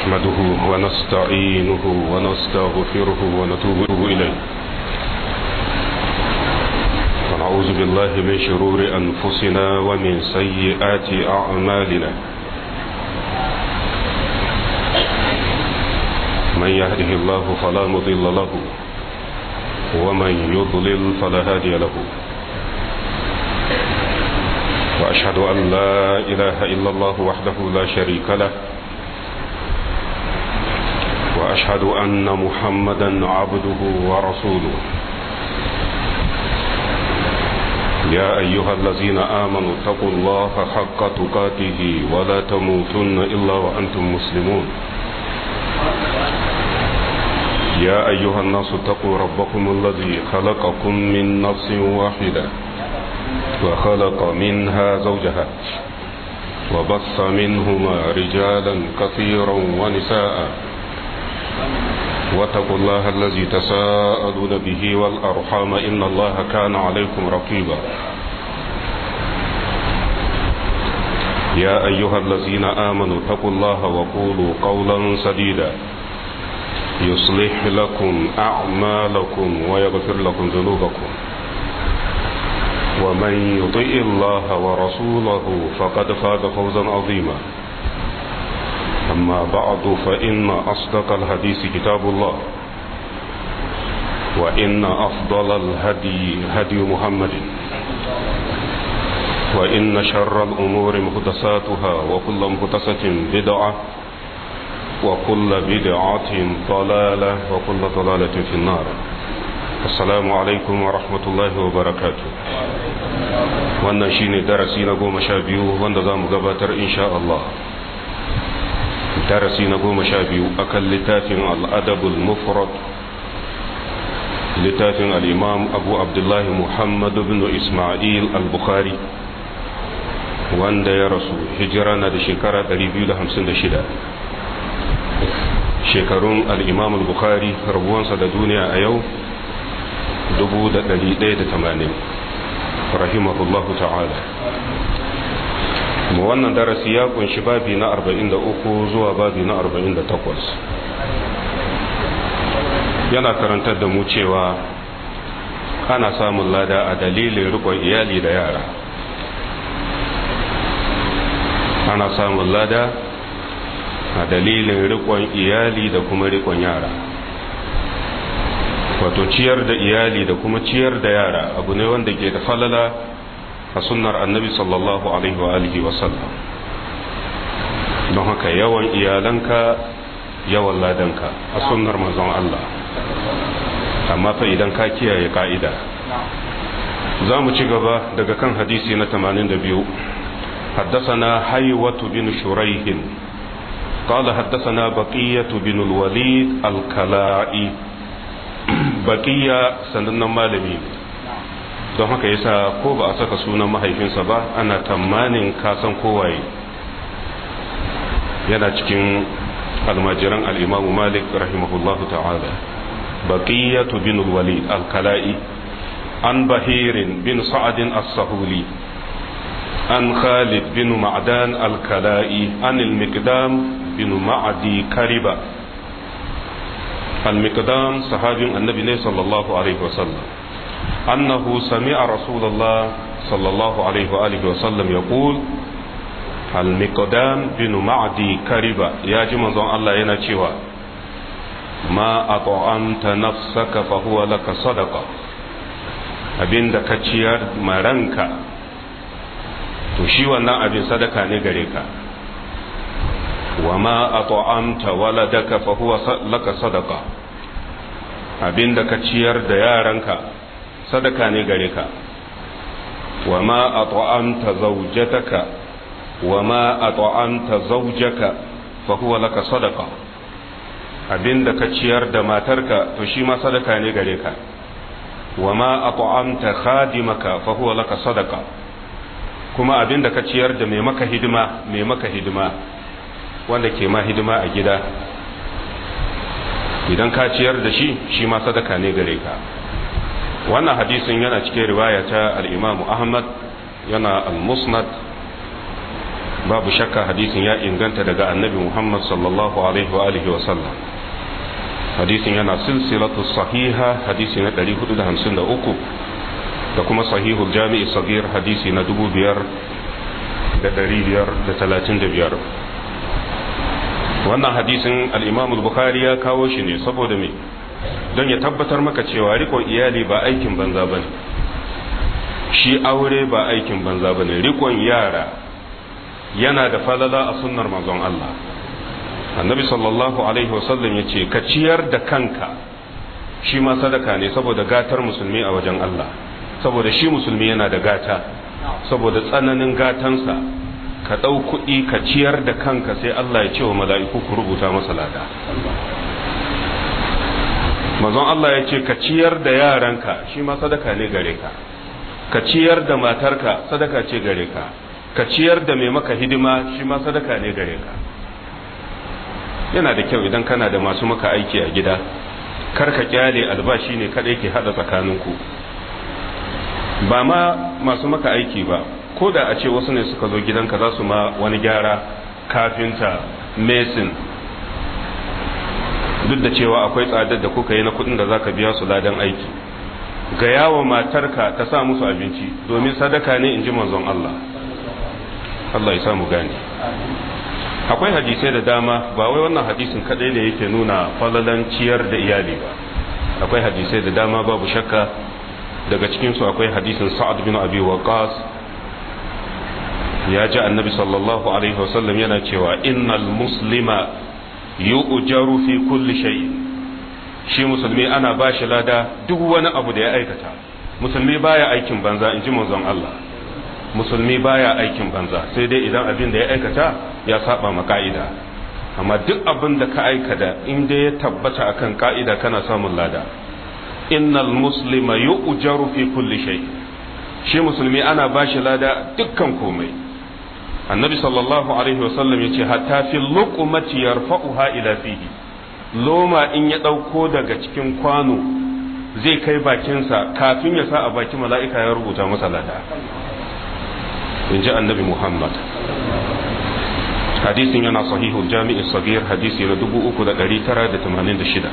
نحمده ونستعينه ونستغفره ونتوب إليه ونعوذ بالله من شرور أنفسنا ومن سيئات أعمالنا من يهده الله فلا مضل له ومن يضلل فلا هادي له وأشهد أن لا إله إلا الله وحده لا شريك له وأشهد أن محمدا عبده ورسوله يا أيها الذين آمنوا اتقوا الله حق تقاته ولا تموتن إلا وأنتم مسلمون يا أيها الناس اتقوا ربكم الذي خلقكم من نفس واحدة وخلق منها زوجها وبص منهما رجالا كثيرا ونساء واتقوا الله الذي تساءلون به والأرحام إن الله كان عليكم رقيبا يا أيها الذين آمنوا اتقوا الله وقولوا قولا سديدا يصلح لكم أعمالكم ويغفر لكم ذنوبكم ومن يطئ الله ورسوله فقد فاز فوزا عظيما أما بعد فإن أصدق الحديث كتاب الله وإن أفضل الهدي هدي محمد وإن شر الأمور مهدساتها وكل مهدسة بدعة وكل بدعة ضلالة وكل ضلالة في النار السلام عليكم ورحمة الله وبركاته wannan shine darasi na goma sha biyu wanda za mu gabatar insha Allah darasi na goma sha biyu akan littafin al'adabul mufrad littafin al'imam abu abdullahi muhammad bin ismail al-bukhari wanda ya rasu hijira na da shekara 256 shekarun al'imam al-bukhari rabuwansa da duniya a yau 1180 rahimahullahu ta'ala mu wannan darasi ya kunshi babi na 43 zuwa babi na 48 yana karantar da mu cewa ana samun lada a dalilin rikon iyali da yara ana samun lada a dalilin rikon iyali da kuma rikon yara wato ciyar da iyali da kuma ciyar da yara abu ne wanda ke da falala a sunnar annabi sallallahu alaihi wa alihi wasallam don haka yawan iyalanka yawan ladanka a sunnar manzon Allah amma fa idan ka kiyaye ka'ida za mu ci gaba daga kan hadisi na 82 حدثنا حيوة بن شريح قال حدثنا بقية بن الوليد الكلائي بقية سنن مالمي don haka yasa ko ba a saka sunan mahaifinsa ba ana tamanin kasan kowaye yana cikin almajiran al'imamu malik rahimahullahu ta'ala baqiyatu bin walid al-kala'i an bahirin bin sa'adin as-sahuli an khalid bin ma'dan al-kala'i an al-miqdam bin ma'adi kariba al-miqdam sahabin annabi ne sallallahu alaihi wasallam أنه سمع رسول الله صلى الله عليه وآله وسلم يقول المقدام بن معدي كربا يا جماعة الله ينشيوا ما أطعمت نفسك فهو لك صدقة abin da ka ciyar maranka to shi wannan abin sadaka ne gare ka wa ma at'amta waladaka fa huwa laka sadaqa abin da ka ciyar da yaranka sadaka ne gare ka wa ma at'amta zawjataka wa ma at'amta zawjaka fa huwa laka sadaqa abinda ka ciyar da matarka to shi ma sadaka ne gare ka wa ma at'amta khadimaka fa huwa laka sadaqa kuma abinda ka ciyar da mai maka hidima mai maka hidima wanda ke ma hidima a gida idan ka ciyar da shi shi ma sadaka ne gare ka wannan hadisin yana cikin riwaya ta al-imam ahmad yana al-musnad babu shakka hadisin ya inganta daga annabi muhammad sallallahu alaihi wa alihi wa sallam hadisin yana silsilatu sahiha hadisi na 453 da kuma sahihul jami'i sagir hadisi na 5535 wannan hadisin al-imam al-bukhari ya kawo shi ne saboda me don ya tabbatar maka cewa rikon iyali ba aikin banza bane shi aure ba aikin banza bane rikon yara yana da falala a sunnar manzon Allah annabi sallallahu alaihi wasallam ya ce ka ciyar da kanka shi ma sadaka ne saboda gatar musulmi a wajen Allah saboda shi musulmi yana da gata saboda tsananin gatansa ka ɗau kuɗi ka ciyar da kanka sai Allah ya ce wa mala'iku ku rubuta masa lada manzon Allah ya ce ka ciyar da yaranka shi ma sadaka ne gare ka ka ciyar da matarka sadaka ce gare ka ka ciyar da mai maka hidima shi ma sadaka ne gare ka yana da kyau idan kana da masu maka aiki a gida kar ka kyale albashi ne kadai ke hada tsakaninku ba ma masu maka aiki ba ko da a ce wasu ne suka zo gidanka za su ma wani gyara kafinta mesin duk da cewa akwai tsadar da kuka yi na kudin da zaka biya su ladan aiki ga yawo matarka ta sa musu abinci domin sadaka ne in ji manzon Allah Allah ya samu gane akwai hadisai da dama ba wai wannan hadisin kadai ne yake nuna falalan ciyar da iyali ba akwai hadisai da dama babu shakka daga cikin su akwai hadisin sa'ad bin abi waqas ya ji annabi sallallahu alaihi wasallam yana cewa innal muslima yu'jaru fi kulli shay shi musulmi ana bashi lada duk wani abu da ya aikata musulmi baya aikin banza in ji manzon Allah musulmi baya aikin banza sai dai idan abin da ya aikata ya saba ma ka'ida amma duk abin da ka aikata in dai ya tabbata akan ka'ida kana samun lada innal muslima yu'jaru fi kulli shay shi musulmi ana bashi lada dukkan komai annabi sallallahu alaihi wasallam yace hatta fi luqmati yarfa'uha ila fihi loma in ya dauko daga cikin kwano zai kai bakinsa kafin ya sa a baki mala'ika ya rubuta masa lada in ji annabi muhammad hadisin yana sahihul jami'in sagir hadisi na 3986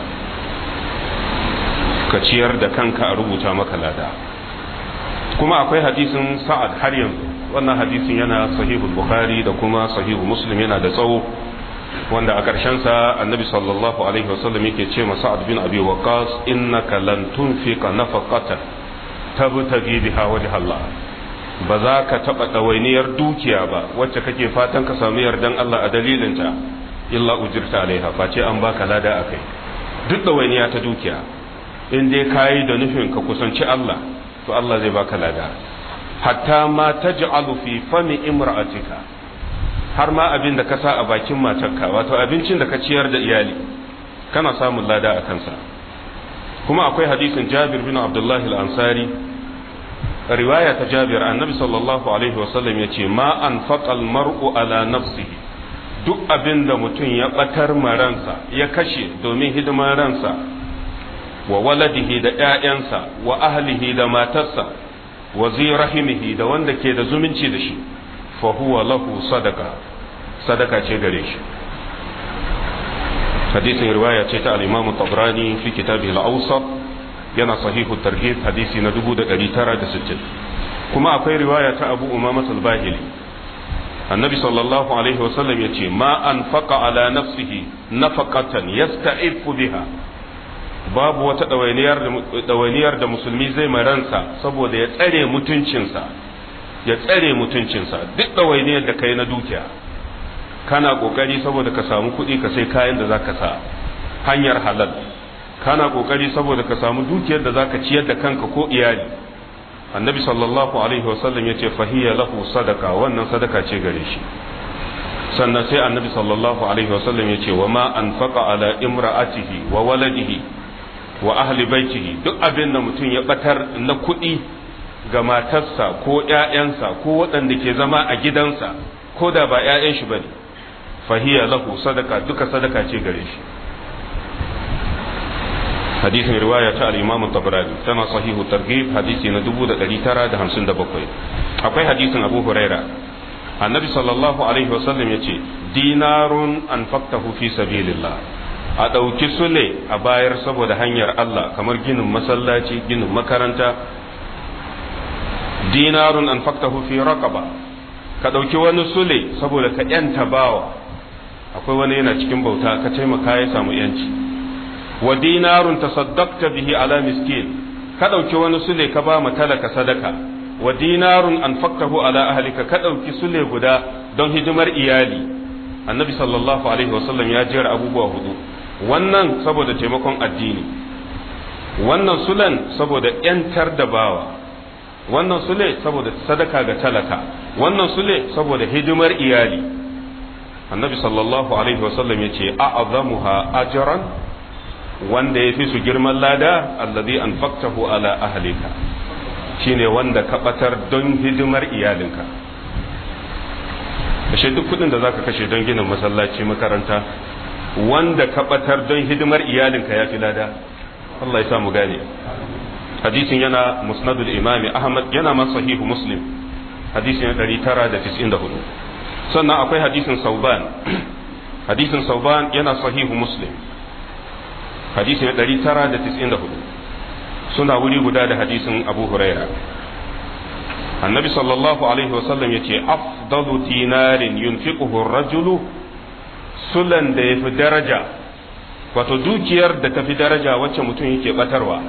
ka ciyar da kanka a rubuta maka lada kuma akwai hadisin sa'ad har yanzu wannan hadisin yana sahihul bukhari da kuma sahihu muslim yana da tsawo wanda a sa annabi sallallahu alaihi wasallam yake ce ma sa'ad bin abi waqas innaka lan tunfiqa nafaqatan tabtagi biha wajh Allah ba za ka taɓa ɗawainiyar dukiya ba wacce kake fatan ka samu yardan Allah a dalilinta illa ujirta alaiha face an baka lada a kai duk ɗawainiya ta dukiya in dai ka yi da nufin ka kusanci Allah to Allah zai baka lada hatta ma taj'alu fi fami imra'atika har ma abin da ka sa a bakin matarka wato abincin da ka ciyar da iyali kana samun lada a kansa kuma akwai hadisin Jabir bin Abdullah al-Ansari riwaya ta jabir annabi sallallahu alaihi wasallam ya ce ma an faƙal mar'u ala nafsihi duk abin da mutum ya ɓatar ransa ya kashe domin hidimar ransa wa waladihi da ‘ya'yansa wa ahlihi da matarsa wa rahimihi da wanda ke da zumunci da shi fa huwa lahu sadaka sadaka ce gare shi hadisin riwaya ce ta al-imam tabrani fi kitabihi al-awsat yana sahihu targhib hadisi na 1960 kuma akwai riwaya ta Abu Umama al-Bahili annabi sallallahu alaihi wasallam yace ma anfaqa ala nafsihi nafaqatan yasta'ifu biha babu wata dawainiyar da dawainiyar da musulmi zai maransa saboda ya tsare mutuncinsa ya tsare mutuncinsa duk dawainiyar da kai na dukiya kana kokari saboda ka samu kuɗi ka sai kayan da zaka sa hanyar halal kana kokari saboda ka samu dukiyar da zaka ciyar da kanka ko iyali annabi sallallahu alaihi wasallam ya ce fahiya lahu sadaka wannan sadaka ce gare shi sannan sai annabi sallallahu alaihi wasallam ya ce wa ma anfaqa ala imra'atihi wa waladihi wa ahli baitihi duk abin da mutum ya batar na kuɗi ga matarsa ko ƴaƴansa ko waɗanda ke zama a gidansa ko da ba ƴaƴan shi bane fahiya lahu sadaka duka sadaka ce gare shi hadisin riwaya ta al-Imam tabrani tana sahihu targhib hadisi na 1957 akwai hadisin Abu Huraira annabi sallallahu alaihi wasallam ya ce dinarun an faktahu fi sabilillah a ɗauki sule a bayar saboda hanyar Allah kamar ginin masallaci ginin makaranta dinarun an faktahu fi raqaba ka ɗauki wani sule saboda ka yanta bawa akwai wani yana cikin bauta ka taimaka ya samu yanci wa dinarun tasaddaqta bihi ala miskin ka ɗauki wani sule ka ba mu talaka sadaka wa dinarun an faktahu ala ahlika ka ɗauki sule guda don hidimar iyali annabi sallallahu alaihi wasallam ya jera abubuwa hudu wannan saboda taimakon addini wannan sulan saboda yantar da bawa wannan sule saboda sadaka ga talaka wannan sule saboda hidimar iyali annabi sallallahu alaihi wasallam ya ce a'azamuha ajran wanda ya fi su girman lada allazi anfaqtahu ala ahlika shine wanda ka batar don hidimar iyalinka kashe duk kudin da zaka kashe don ginin masallaci makaranta wanda ka batar don hidimar iyalinka ya fi lada Allah ya sa mu gane hadisin yana musnadul imami ahmad yana ma sahihu muslim hadisin 994 sannan akwai hadisin sauban hadisin sauban yana sahihu muslim hadisin 994 suna wuri guda da hadisin abu huraira annabi sallallahu alaihi wasallam ya ce afdalu dinarin yunfiquhu rajulu sulan da ya fi daraja wato dukiyar da ta fi daraja wacce mutum yake batarwa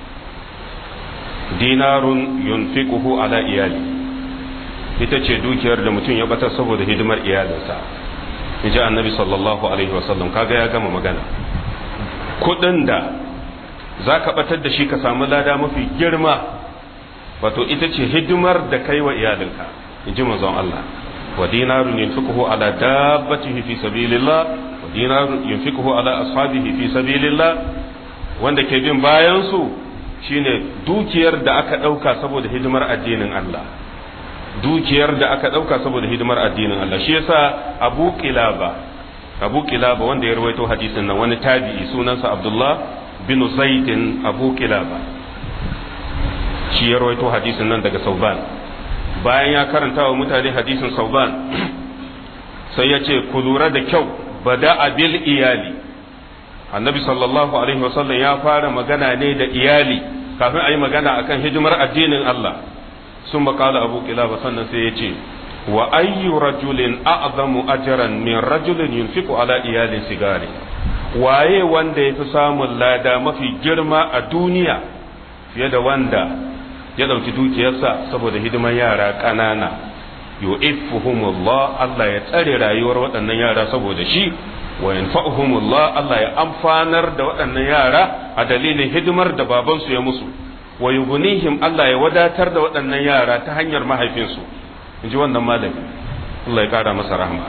dinarun yunfiquhu ala iyali ita ce dukiyar da mutum ya batar saboda hidimar iyalinsa in ji annabi sallallahu alaihi wasallam kaga ya gama magana kudin da za ka batar da shi ka samu lada mafi girma wato ita ce hidimar da kai wa iyalinka in ji manzon Allah wa dinarun yunfiquhu ala dabbatihi fi sabilillah wa dinarun yunfiquhu ala ashabihi fi sabilillah wanda ke bin bayan su shine dukiyar da aka dauka saboda hidimar addinin Allah dukiyar da aka dauka saboda hidimar addinin Allah shi yasa Abu Qilaba Abu Qilaba wanda ya rawaito hadisin nan wani tabi'i sunansa Abdullah bin Zaidin Abu Qilaba shi ya rawaito hadisin nan daga Sauban bayan ya karanta wa mutane hadisin Sauban sai ya ce ku lura da kyau bada bil iyali annabi sallallahu alaihi wasallam ya fara magana ne da iyali kafin a yi magana akan hidimar addinin Allah sun makala abu kilaba sannan sai ya ce wa ayyu rajulin a'zamu ajran min rajulin yunfiqu ala iyalin sigari waye wanda ya fi samun lada mafi girma a duniya fiye da wanda ya ɗauki dukiyarsa saboda hidimar yara ƙanana yu'iffuhumullah Allah ya tsare rayuwar waɗannan yara saboda shi wa yanfa'uhumullah Allah ya amfanar da waɗannan yara a dalilin hidimar da babansu ya musu wa yughnihim Allah ya wadatar da waɗannan yara ta hanyar mahaifinsu inji wannan malami Allah ya kara masa rahma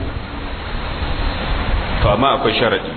to amma akwai sharadi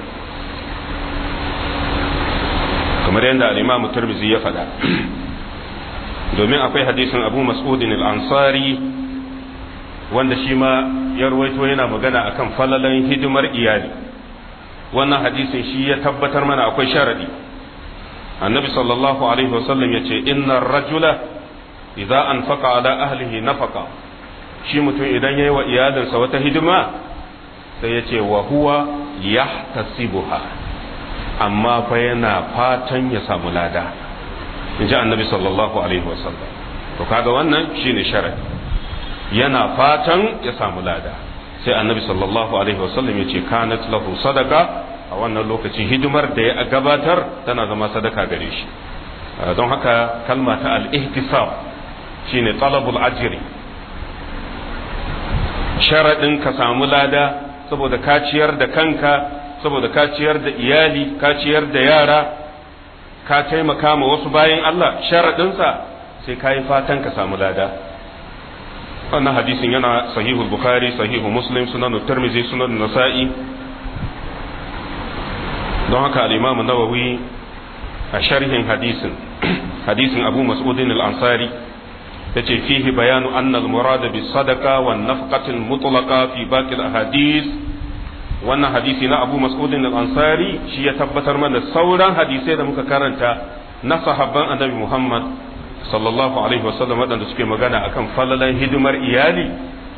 kamar yadda al-Imam Tirmidhi ya faɗa domin akwai hadisin Abu Mas'udin al-Ansari wanda shi ma ya ruwaito yana magana akan falalan hidimar iyali wannan hadisin shi ya tabbatar mana akwai sharadi annabi sallallahu alaihi wasallam ya ce inna rajula idza anfaqa ala ahlihi nafaqa shi mutum idan yayi wa iyalinsa wata hidima sai ya ce wa huwa yahtasibuha amma fa yana fatan ya samu lada in ji annabi sallallahu alaihi wasallam to kaga wannan shine sharadi yana fatan ya samu lada sai annabi sallallahu alaihi wasallam ya ce kanat lahu sadaka a wannan lokaci hidimar da ya gabatar tana zama sadaka gare shi don haka kalma ta al-ihtisab shine talabul ajri sharadin ka samu lada saboda ka ciyar da kanka saboda ka ciyar da iyali ka ciyar da yara ka taimaka ma wasu bayan Allah sharadinsa sai ka yi fatan ka samu lada wannan hadisin yana sahihu bukhari sahihu muslim sunan tirmidhi sunan nasa'i don haka al-imam nawawi a sharhin hadisin hadisin abu mas'udin al-ansari yace fihi bayanu anna al-murad bis sadaqa wan nafqati al-mutlaqa fi baqi al-ahadith wannan hadisi na abu mas'udin al-ansari shi ya tabbatar mana sauran hadisai da muka karanta na sahabban annabi muhammad sallallahu alaihi wasallam waɗanda suke magana akan falalan hidimar iyali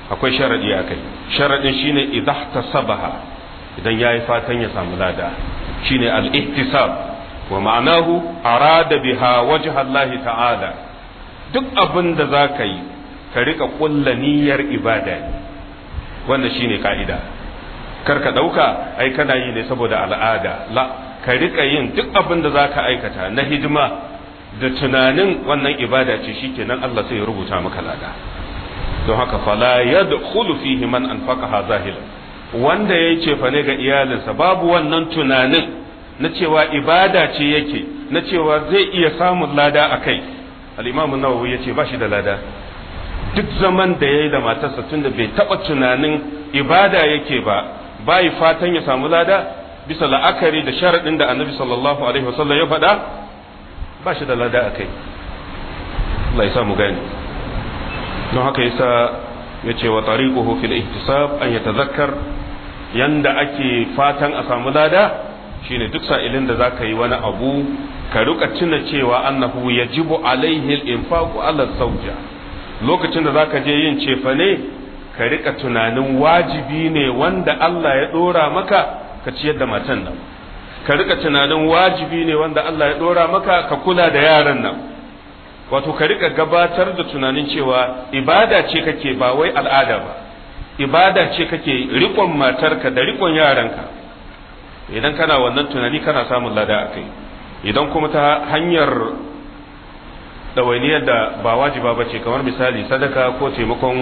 akwai sharadi a kai sharadin shine idah tasabaha idan yayi fatan ya samu lada shine al-ihtisab wa ma'anahu arada biha wajha Allah ta'ala duk abin da za ka yi ka rika kulla niyyar ibada ne wannan shine ka'ida kar ka ɗauka ai kana yi ne saboda al'ada la ka rika yin duk abin da za ka aikata na hidima da tunanin wannan ibada ce shikenan Allah sai ya rubuta maka lada don haka fala yadkhulu fihi man anfaqaha zahila wanda yayi cefa ne ga iyalinsa babu wannan tunanin na cewa ibada ce yake na cewa zai iya samun lada a kai al'imamu nawawi ya ce ba shi da lada duk zaman da ya yi da matarsa tun da bai taɓa tunanin ibada yake ba bayi fatan ya samu lada bisa la'akari da sharaɗin da annabi sallallahu alaihi wasallam ya faɗa ba shi da lada a kai Allah ya sa mu gani don haka yasa ya ce wa tariquhu fil ihtisab an yatazakkar yanda ake fatan a samu lada shine duk sa'ilin da zaka yi wani abu ka rika tuna cewa annahu yajibu alaihi al-infaqu ala zawja lokacin da zaka je yin cefane ka rika tunanin wajibi ne wanda Allah ya dora maka ka ciyar da matan nan ka rika tunanin wajibi ne wanda Allah ya dora maka ka kula da yaran nan wato ka rika gabatar da tunanin cewa ibada ce kake ba wai al'ada ba ibada ce kake rikon matarka da rikon yaranka idan kana wannan tunani kana samun lada a kai idan kuma ta hanyar ɗawainiyar da ba wajiba ba ce kamar misali sadaka ko taimakon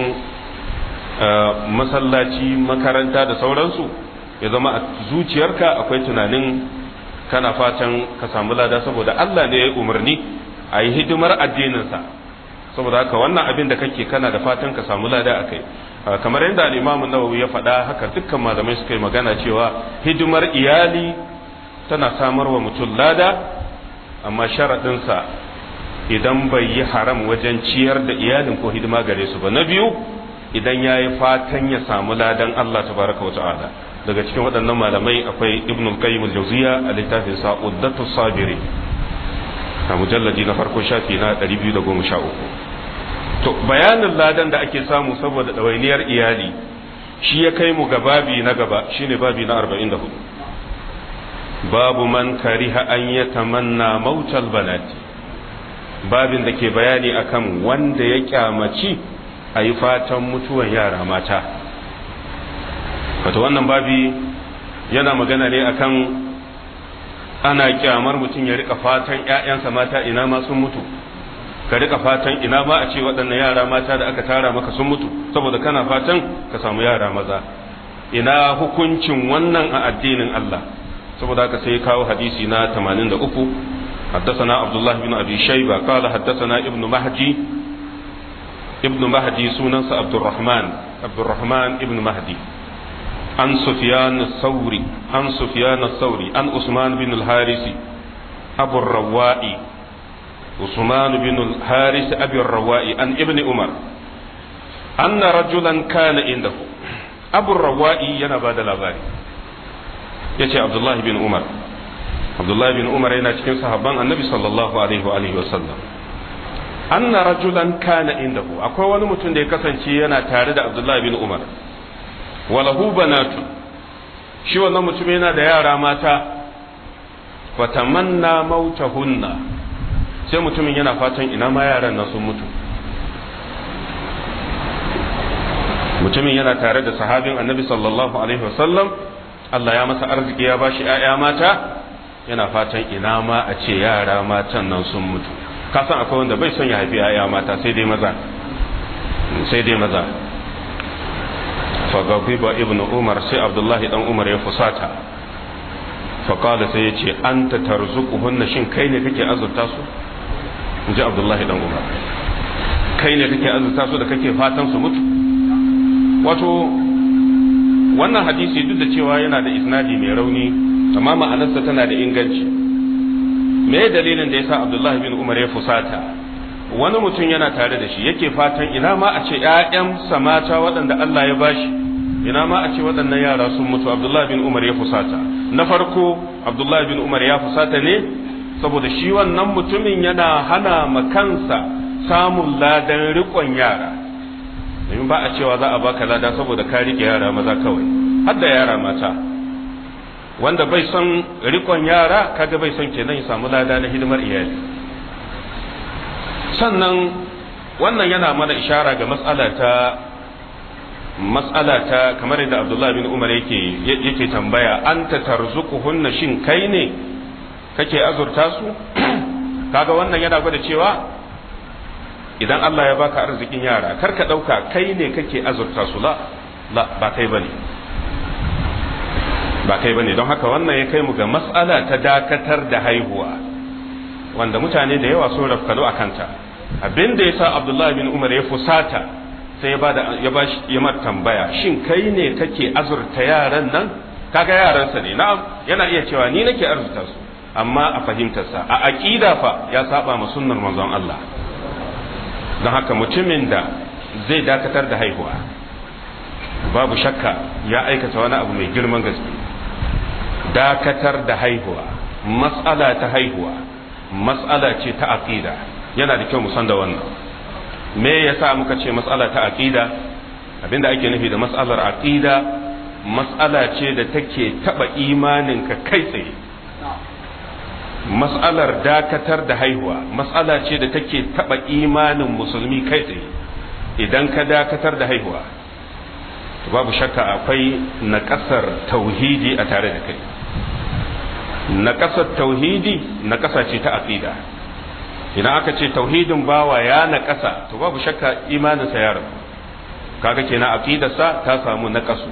masallaci makaranta da sauransu ya zama a zuciyarka akwai tunanin kana fatan ka samu lada saboda Allah ne ya yi umarni a yi hidimar addininsa saboda haka wannan abin da kake kana da fatan ka samu lada a kai kamar yadda al'imamun nawawi ya faɗa haka dukkan malamai suka yi magana cewa hidimar iyali tana samar wa mutum lada amma sharaɗinsa idan bai yi haram wajen ciyar da iyalin ko hidima gare su ba na biyu idan ya yi fatan ya samu ladan Allah tabaraka wa ta'ala daga cikin waɗannan malamai akwai ibn al-qayyim al-jawziya a littafin sa uddatu sabiri a mujalladi na farko shafi na 213 to bayanin ladan da ake samu saboda ɗawainiyar iyali shi ya kai mu ga babi na gaba shine babi na 44 babu man kariha an ya tamanna mautal banati babin da ke bayani akan wanda ya kyamaci a yi fatan mutuwan yara mata wato wannan babi yana magana ne akan ana kyamar mutum ya rika fatan 'ya'yansa mata ina ma sun mutu ka rika fatan ina ma a ce waɗannan yara mata da aka tara maka sun mutu saboda kana fatan ka samu yara maza ina hukuncin wannan a addinin Allah saboda haka sai kawo hadisi na 83 حدثنا عبد الله بن ابي شيبه قال حدثنا ابن مهدي ابن مهدي سنن عبد الرحمن عبد الرحمن ابن مهدي عن سفيان الثوري عن سفيان الثوري عن عثمان بن الحارث ابو الروائي عثمان بن الحارث ابي الروائي عن ابن عمر أن رجلا كان عنده أبو الروائي ينا بعد الأغاني يتي عبد الله بن عمر عبد الله بن عمر ينا cikin sahabban annabi sallallahu alaihi wa alihi wasallam anna rajulan kana indahu akwai wani mutum da ya kasance yana tare da Abdullah bin Umar walahu banatu shi wannan mutum yana da yara mata fatamanna mautahunna sai mutumin yana fatan ina ma yaran nan sun mutu mutumin yana tare da sahabin annabi sallallahu alaihi wasallam Allah ya masa arziki ya bashi ‘ya'ya mata yana fatan ina ma a ce yara matan nan sun mutu kasan akwai wanda bai son ya haifi ‘ya'ya mata sai dai maza sai dai maza fagabiba ibn umar sai abdullahi dan umar ya fusata faƙada sai ya ce an ta tarzuquhunna shin kai ne kake azurta su in ji abdullahi dan umar kai ne kake azurta su da kake fatan su mutu wato wannan hadisi duk da cewa yana da isnadi mai rauni amma ma'anarsa tana da inganci me dalilin da yasa abdullahi bin umar ya fusata wani mutum yana tare da shi yake fatan ina ma a ce ƴaƴansa mata waɗanda Allah ya bashi ina ma a ce waɗannan yara sun mutu abdullahi bin umar ya fusata na farko abdullahi bin umar ya fusata ne saboda shi wannan mutumin yana hana ma kansa samun ladan riƙon yara domin ba a cewa za a baka lada saboda ka rike yara maza kawai har da yara mata wanda bai son rikon yara kaga bai son kenan ya samu lada na hidimar iyali sannan wannan yana mana ishara ga matsala ta matsala ta kamar yadda Abdullah bin Umar yake yake tambaya anta tarzuquhunna shin kai ne kake azurta su kaga wannan yana gwada cewa idan Allah ya baka arzikin yara kar ka dauka kai ne kake azurta su la la ba kai bane ba kai bane don haka wannan ya kai mu ga matsala ta dakatar da haihuwa wanda mutane da yawa sun rafkano a kanta abin da yasa Abdullah bin Umar ya fusata sai ya bada ya bashi ya mar tambaya shin kai ne kake azurta yaran nan kaga yaransa ne na'am yana iya cewa ni nake azurta su amma a fahimtarsa a aqida fa ya saba ma sunnar manzon Allah don haka mutumin da zai dakatar da haihuwa babu shakka ya aikata wani abu mai girman gaske dakatar da haihuwa matsala ta haihuwa matsala ce ta aqida yana da kyau mu san da wannan me yasa muka ce matsala ta aqida abinda ake nufi da matsalar aqida matsala ce da take taba imaninka kai tsaye matsalar dakatar da haihuwa matsala ce da take taba imanin musulmi kai tsaye idan ka dakatar da haihuwa babu shakka akwai naƙasar tauhidi a tare da kai naƙasar tauhidi naƙasa ce ta aqida idan aka ce tauhidin bawa ya naƙasa to babu shakka imaninsa ya rabu kaga kenan aqidarsa ta samu naƙasu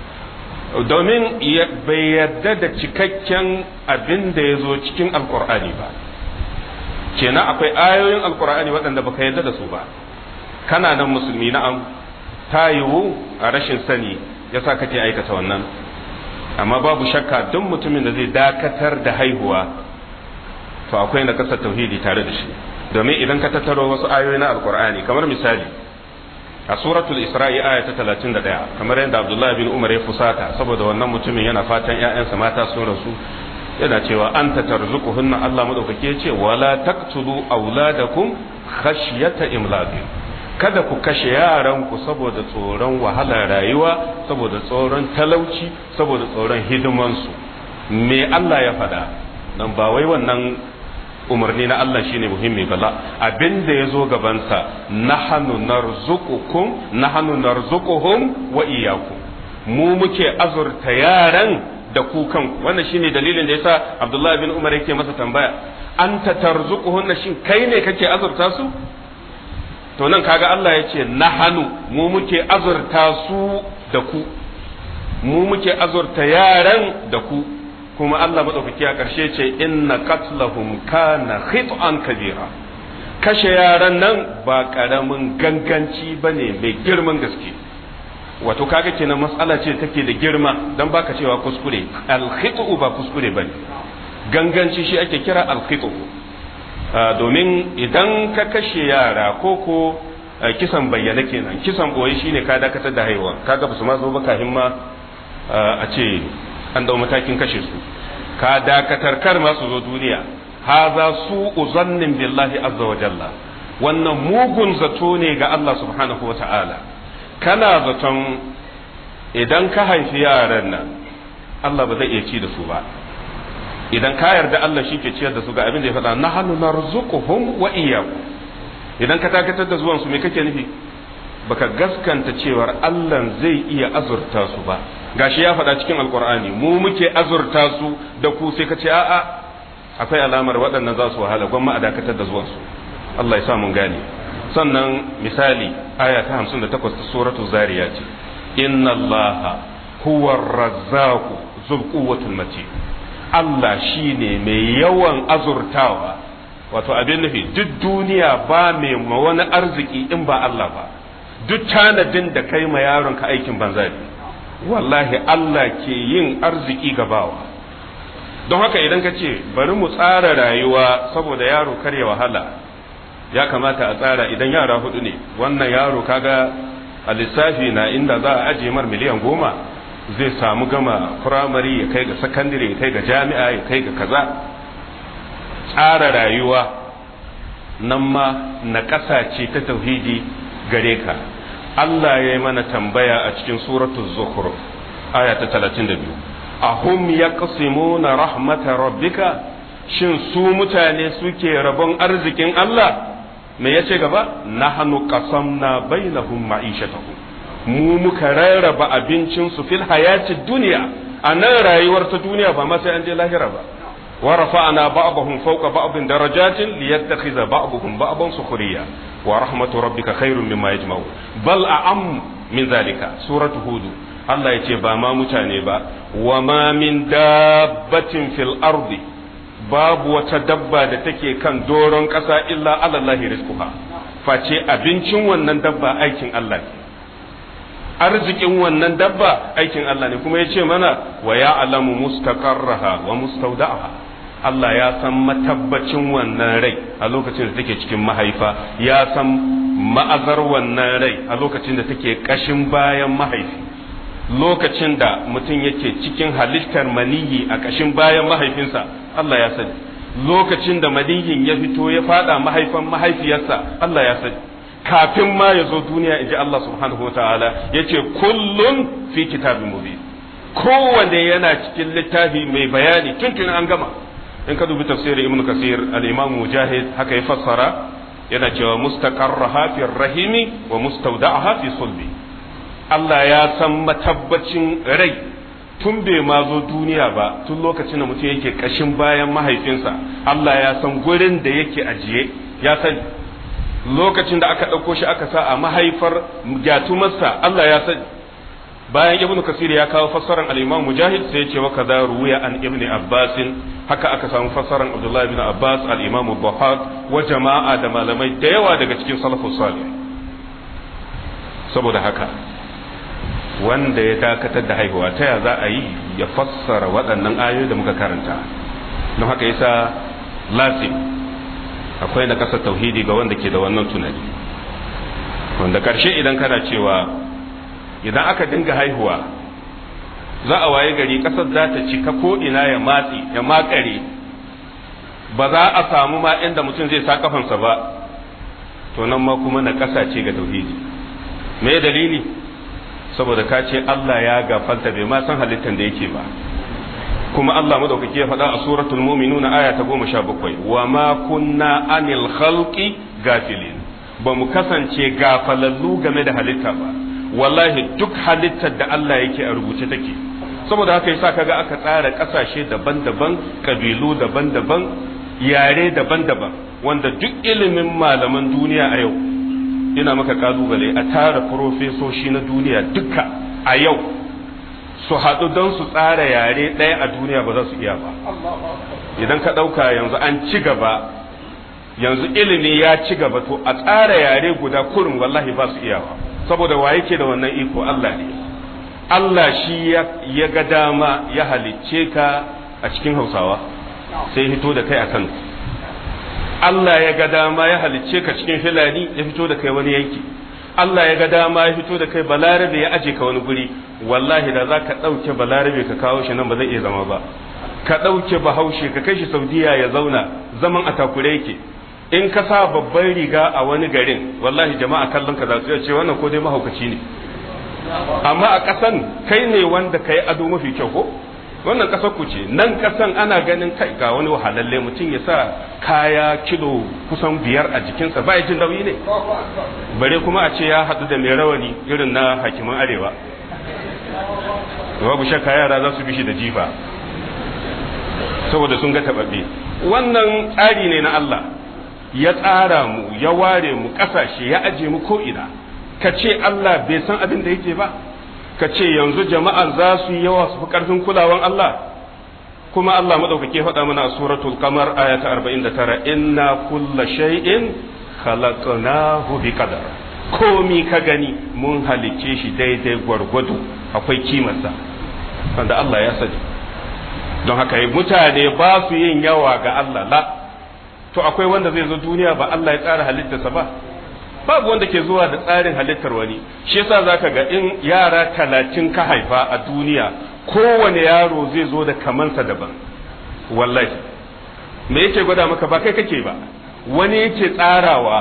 domin bai yarda da cikakken abin da ya zo cikin alkur'ani ba kenan akwai ayoyin alkur'ani waɗanda baka yarda da su ba kana nan musulmi na'am ta yiwu a rashin sani yasa kake aikata wannan amma babu shakka duk mutumin da zai dakatar da haihuwa to akwai na kasar tauhidi tare da shi domin idan ka tattaro wasu ayoyi na alkur'ani kamar misali a suratul isra'i aya ta 31 kamar yadda abdullah bin umar ya fusata saboda wannan mutumin yana fatan ƴaƴansa mata sun rasu yana cewa anta tarzuquhunna Allah madaukake ce wala taqtulu auladakum khashyata imlaqin kada ku kashe yaran ku saboda tsoron wahalar rayuwa saboda tsoron talauci saboda tsoron hidimansu me Allah ya faɗa dan ba wai wannan umarni na Allah shine muhimmi bala abin da ya zo gabansa nahanu narzuqukum nahanu narzuquhum wa iyyakum mu muke azurta yaran da ku kanku wannan shine dalilin da yasa Abdullah bin Umar yake masa tambaya anta tarzuquhun shin kai ne kake azurta su to nan kaga Allah ya ce nahanu mu muke azurta su da ku mu muke azurta yaran da ku kuma Allah maɗaukaki a ƙarshe ce inna qatlahum kana khit'an kabira kashe yaran nan ba ƙaramin ganganci bane mai girman gaske wato kaga kenan matsala ce take da girma dan baka cewa kuskure al ba kuskure bane ganganci shi ake kira al domin idan ka kashe yara ko ko kisan bayyana kenan kisan boye shine ka dakatar da haihuwa kaga ba su ma zo ba kafin ma a ce an dau matakin kashe su ka dakatar kar ma su zo duniya haza su uzannin billahi azza wa jalla wannan mugun zato ne ga Allah subhanahu wa ta'ala kana zaton idan ka haifi yaran nan Allah ba zai iya ci da su ba idan ka yarda Allah shi ke ciyar da su ga abin da ya faɗa na hannu na rizuquhum wa iyyakum idan ka dakatar da zuwan su me kake nufi baka gaskanta cewar Allah zai iya azurta su ba gashi ya faɗa cikin alkur'ani mu muke azurta su da ku sai ka ce a'a akwai alamar waɗannan za su wahala gwamma a dakatar da zuwansu Allah ya sa mun gane sannan misali aya ta 58 ta suratu zariya ce inna allaha huwa razzaqu zul quwwatul matin Allah shine mai yawan azurtawa wato abin nufi duk duniya ba mai ma wani arziki in ba Allah ba duk tanadin da kai ma yaron ka aikin banza ne wallahi Allah ke yin arziki ga bawa don haka idan ka ce bari mu tsara rayuwa saboda yaro kar ya wahala ya kamata a tsara idan yara hudu ne wannan yaro kaga a lissafi na inda za a ajiye mar miliyan goma zai samu gama firamare ya kai ga sakandare ya kai ga jami'a ya kai ga kaza tsara rayuwa nan ma na ƙasa ce ta tauhidi gare ka Allah ya yi mana tambaya a cikin suratul zukhruf aya ta 32 ahum yaqsimuna rahmata rabbika shin su mutane suke rabon arzikin Allah me yace gaba nahnu qasamna bainahum ma'ishatahum mu muka rarraba abincin su fil hayatid dunya a nan rayuwar ta duniya ba ma sai an je lahira ba wa rafa'na ba'dahum fawqa ba'din darajatin liyattakhidha ba'dahum ba'dan sukhriya wa rahmatu rabbika khairun mimma yajma'un bal a'am min zalika suratu hud Allah ya ce ba ma mutane ba wa ma min dabbatin fil ardi babu wata dabba da take kan doron ƙasa illa alallahi rizquha face abincin wannan dabba aikin Allah ne arzikin wannan dabba aikin Allah ne kuma ya ce mana wa ya'lamu mustaqarraha wa mustawda'aha Allah ya san matabbacin wannan rai a lokacin da take cikin mahaifa ya san ma'azar wannan rai a lokacin da take kashin bayan mahaifi lokacin da mutum yake cikin halittar maniyi a kashin bayan mahaifinsa Allah ya sani lokacin da maniyin ya fito ya fada mahaifan mahaifiyarsa Allah ya sani kafin ma ya zo duniya in ji Allah subhanahu wa ta'ala ya ce kullun fi kitabin mubin kowanne yana cikin littafi mai bayani tuntun an gama in ka dubi tafsirin ibn kasir al-imam mujahid haka ya fassara yana cewa mustaqarraha fi rahimi wa mustawda'aha fi sulbi Allah ya san matabbacin rai tun bai ma zo duniya ba tun lokacin da mutum yake kashin bayan mahaifinsa Allah ya san gurin da yake ajiye ya sani lokacin da aka ɗauko shi aka sa a mahaifar gyatumarsa Allah ya sani bayan ibnu kasir ya kawo fassarar al-imam mujahid sai ya ce wa kaza ruwiya an ibn abbas haka aka samu fassarar abdullahi ibn abbas al-imam buhari wa jama'a da malamai da yawa daga cikin salafus salih saboda haka wanda ya dakatar da haihuwa ta ya za a yi ya fassara waɗannan ayoyi da muka karanta don haka yasa lasim akwai na ƙasar tauhidi ga wanda ke da wannan tunani wanda ƙarshe idan kana cewa idan aka dinga haihuwa za a waye gari ƙasar za ta cika ko ina ya matsi ya makare ba za a samu ma inda mutum zai sa kafansa ba to nan ma kuma na ƙasa ce ga tauhidi me dalili saboda ka ce Allah ya gafalta bai ma san halittar da yake ba kuma Allah madaukaki ya faɗa a suratul mu'minuna aya ta goma sha bakwai wa ma kunna anil khalqi gafilin ba mu kasance gafalallu game da halitta ba wallahi duk halittar da Allah yake a rubuce take saboda haka yasa kaga aka tsara kasashe daban-daban kabilu daban-daban yare daban-daban wanda duk ilimin malaman duniya a yau ina maka kalubale a tara profesoshi na duniya duka a yau su haɗu don su tsara yare ɗaya a duniya ba za su iya ba idan ka ɗauka yanzu an ci gaba yanzu ilimi ya ci gaba to a tsara yare guda kurin wallahi ba su iya ba saboda wa yake da wannan iko Allah ne Allah shi ya ga dama ya halicce ka a cikin hausawa sai hito da kai a kano Allah ya ga dama ya halicce ka cikin filani ya fito da kai wani yanki Allah ya ga dama ya fito da kai balarabe ya aje ka wani guri wallahi da za ka ɗauke balarabe ka kawo shi nan ba zai iya zama ba ka ɗauke bahaushe ka kai shi saudiya ya zauna zaman a takure yake in ka sa babban riga a wani garin wallahi jama'a kallon ka za su ce wannan ko dai mahaukaci ne amma a ƙasan kai ne wanda ka yi ado mafi kyau ko wannan ƙasar ku ce nan ƙasan ana ganin kai ga wani wahalalle mutum ya sa kaya kilo kusan biyar a jikinsa ba jin nauyi ne bare kuma a ce ya haɗu da mai rawani irin na hakiman arewa babu shakka yara za su bi shi da jifa saboda sun ga taɓaɓɓe wannan tsari ne na Allah ya tsara mu ya ware mu ƙasashe ya aje mu ko'ina ka ce Allah bai san abin da yake ba ka ce yanzu jama'a za su yi yawa su fi ƙarfin kulawan Allah kuma Allah maɗaukake faɗa mana a suratul kamar aya ta 49 inna kulla shay'in khalaqnahu bi qadar komi ka gani mun halicce shi daidai gwargwado akwai kimarsa wanda Allah ya sani don haka mutane ba su yin yawa ga Allah la to akwai wanda zai zo duniya ba Allah ya tsara halittarsa ba babu wanda ke zuwa da tsarin halittar wani shi yasa zaka ga in yara talatin ka haifa a duniya kowane yaro zai zo da kamansa daban wallahi me yake gwada maka ba kai kake ba wani yake tsarawa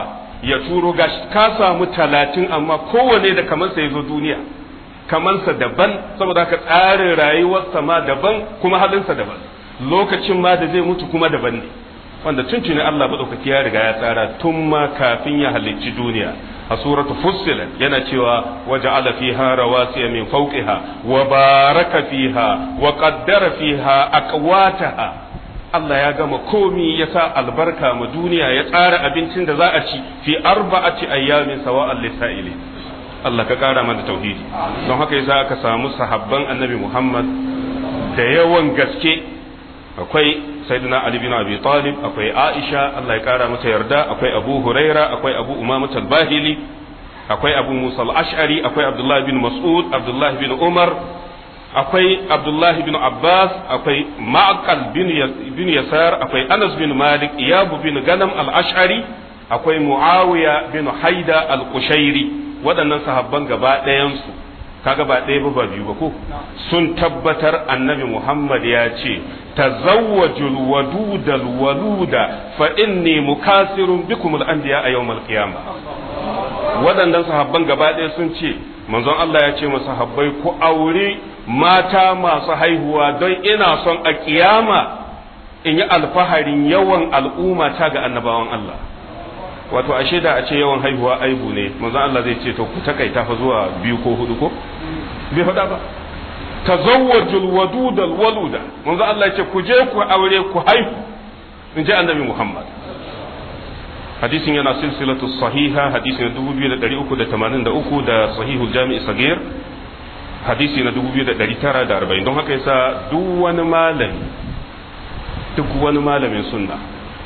ya turo ga ka samu talatin amma kowane da kamansa ya zo duniya kamansa daban saboda haka tsarin rayuwarsa ma daban kuma halinsa daban lokacin ma da zai mutu kuma daban ne wanda tuntuni Allah madaukaki ya riga ya tsara tun ma kafin ya halicci duniya a suratu fussilat yana cewa waja'ala fiha rawasiya min fawqiha wa baraka fiha wa qaddara fiha aqwataha Allah ya gama komi ya sa albarka ma duniya ya tsara abincin da za a ci fi arba'ati ayyamin sawa'an lisa'ili Allah ka kara mana tauhidi don haka yasa aka samu sahabban annabi Muhammad da yawan gaske akwai sayyidina Ali bin Abi Talib akwai Aisha Allah ya kara mata yarda akwai Abu Huraira akwai Abu Umama al-Bahili akwai Abu Musa al-Ash'ari akwai Abdullah bin Mas'ud Abdullah bin Umar akwai Abdullah bin Abbas akwai Ma'qal bin Yasar akwai Anas bin Malik Iyab bin Ganam al-Ash'ari akwai Muawiya bin Haida al-Qushairi waɗannan sahabban gaba ɗayansu kaga ba ɗaya ba ba biyu ba ko sun tabbatar annabi Muhammad ya ce tazawwajul wadudal waluda fa inni mukasirun bikum al-anbiya a yawmal qiyamah waɗannan sahabban gaba ɗaya sun ce manzon Allah ya ce masa sahabbai ku aure mata masu haihuwa don ina son a kiyama in yi alfaharin yawan al'umma ta ga annabawan Allah wato ashe da a ce yawan haihuwa aibu ne manzon Allah zai ce to ku takaita fa zuwa biyu ko hudu ko bai faɗa ba tazawwajul wadudal waluda manzon Allah ya ce ku je ku aure ku haihu in ji annabi Muhammad hadisin yana silsilatu sahiha hadisin 2383 da sahihul jami'i sagir hadisi na 2940 don haka yasa duk wani malami duk wani malamin sunna